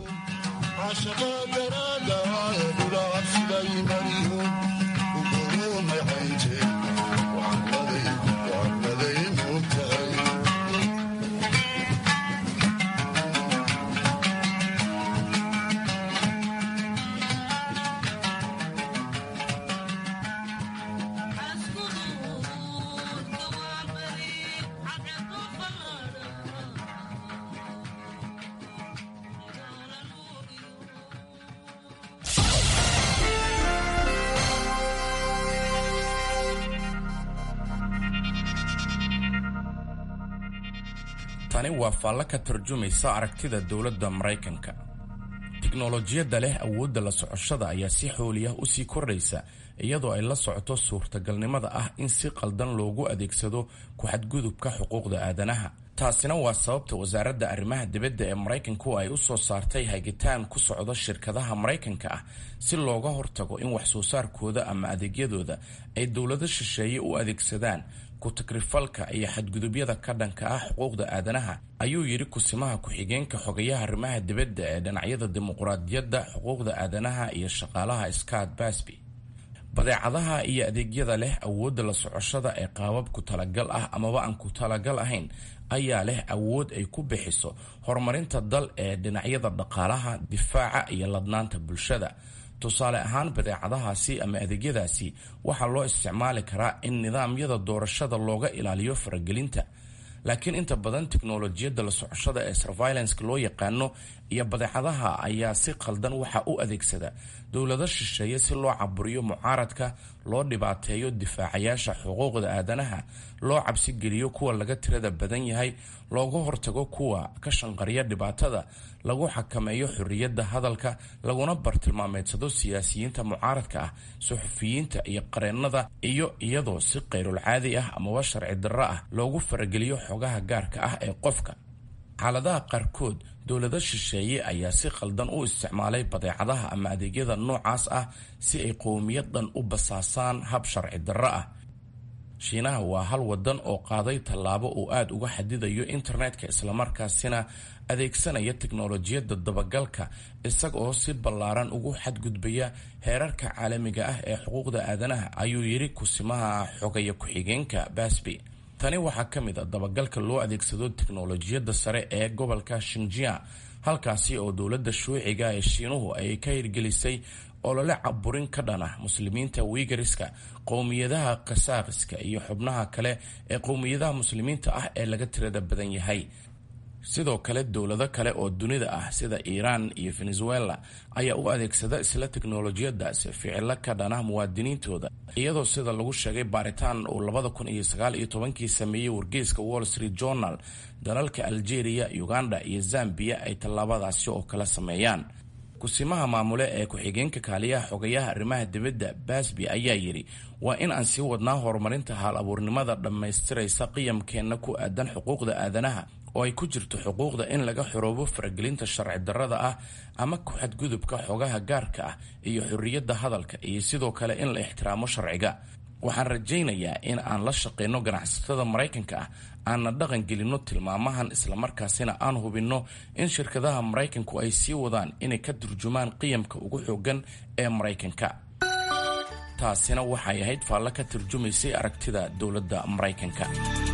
tani waa faallo ka tarjumaysa aragtida dowladda maraykanka tiknolojiyadda leh awoodda la socoshada ayaa si xooliyah usii kordhaysa iyadoo ay la socoto suurtagalnimada ah in si qaldan loogu adeegsado ku-xadgudubka xuquuqda aadanaha taasina waa sababta wasaaradda arrimaha dibadda ee maraykanku ay u soo saartay hagitaan ku socda shirkadaha maraykanka ah si looga hortago in wax-soo saarkooda ama adeegyadooda ay dowlado shisheeye u adeegsadaan ku-takrifalka iyo xadgudubyada ka dhanka ah xuquuqda aadanaha ayuu yidhi kusimaha ku-xigeenka xogayaha arrimaha dibadda ee dhinacyada dimuqraadiyadda xuquuqda aadanaha iyo shaqaalaha scott basby badeecadaha iyo adeegyada leh awoodda la socoshada ee qaabab ku talagal ah amaba aan ku talagal ahayn ayaa leh awood ay ku bixiso horumarinta dal ee dhinacyada dhaqaalaha difaaca iyo ladnaanta bulshada tusaale ahaan badeecadahaasi ama adeegyadaasi waxaa loo isticmaali karaa in nidaamyada doorashada looga ilaaliyo faragelinta laakiin inta badan tiknolojiyadda la socoshada ee surveilanceka loo yaqaano iyo badeecadaha ayaa si qaldan waxa u adeegsada dowlado shisheeye si loo caburiyo mucaaradka loo dhibaateeyo difaacayaasha xuquuqda aadanaha loo cabsigeliyo kuwa laga tirada badan yahay looga hortago kuwa ka shanqariya dhibaatada lagu xakameeyo xorriyadda hadalka laguna bartilmaameedsado siyaasiyiinta mucaaradka ah suxufiyiinta iyo qareennada iyo iyadoo si qayrulcaadi ah amaba sharci darro ah loogu farageliyo xogaha gaarka ah ee qofka xaaladaha qaarkood dowlado shisheeye ayaa si khaldan u isticmaalay badeecadaha ama adeegyada noocaas ah si ay qowmiyad dhan u basaasaan hab sharci darro ah shiinaha waa hal wadan oo qaaday tallaabo uu aada uga xadidayo internetka islamarkaasina adeegsanaya teknolojiyadda dabagalka isaga oo si ballaaran ugu xadgudbaya heerarka caalamiga ah ee xuquuqda aadanaha ayuu yidhi kusimaha xogaya ku-xigeenka basby tani waxaa ka mid a dabagalka loo adeegsado teknolojiyadda sare ee gobolka shinjia halkaasi oo dowladda shuuciga ee shiinuhu ay ka hirgelisay olole caburin ka dhan ah muslimiinta wiigariska qowmiyadaha kasaakiska iyo xubnaha kale ee qowmiyadaha muslimiinta ah ee laga tirada badan yahay sidoo kale dowlado kale oo dunida ah sida iiraan iyo venezuela ayaa u adeegsada isla teknolojiyadaasi ficilo ka dhanah muwaadiniintooda iyadoo sida lagu sheegay baaritaan uu labada kun iyo sagaal iyo tobankii sameeyey wargeyska wall street journal dalalka algeria uganda iyo zambia ay tallaabadaasi oo kala sameeyaan kusimaha maamule ee ku-xigeenka kaaliyaha xogayaha arrimaha dibadda basby ayaa yidhi waa in aan sii wadnaa horumarinta haal abuurnimada dhammaystiraysa qiyamkeenna ku aadan xuquuqda aadanaha oo ay ku jirto xuquuqda in laga xoroobo faragelinta sharci darrada ah ama ku-xadgudubka xogaha gaarka ah iyo xorriyadda hadalka iyo sidoo kale in la ixtiraamo sharciga waxaan rajaynayaa in aan la shaqayno ganacsatada maraykanka ah aanna dhaqan gelinno tilmaamahan islamarkaasina aan hubinno in shirkadaha maraykanku ay sii wadaan inay ka turjumaan qiyamka ugu xoogan ee maraykanka taasina waxay ahayd faallo ka turjumaysay aragtida dowladda maraykanka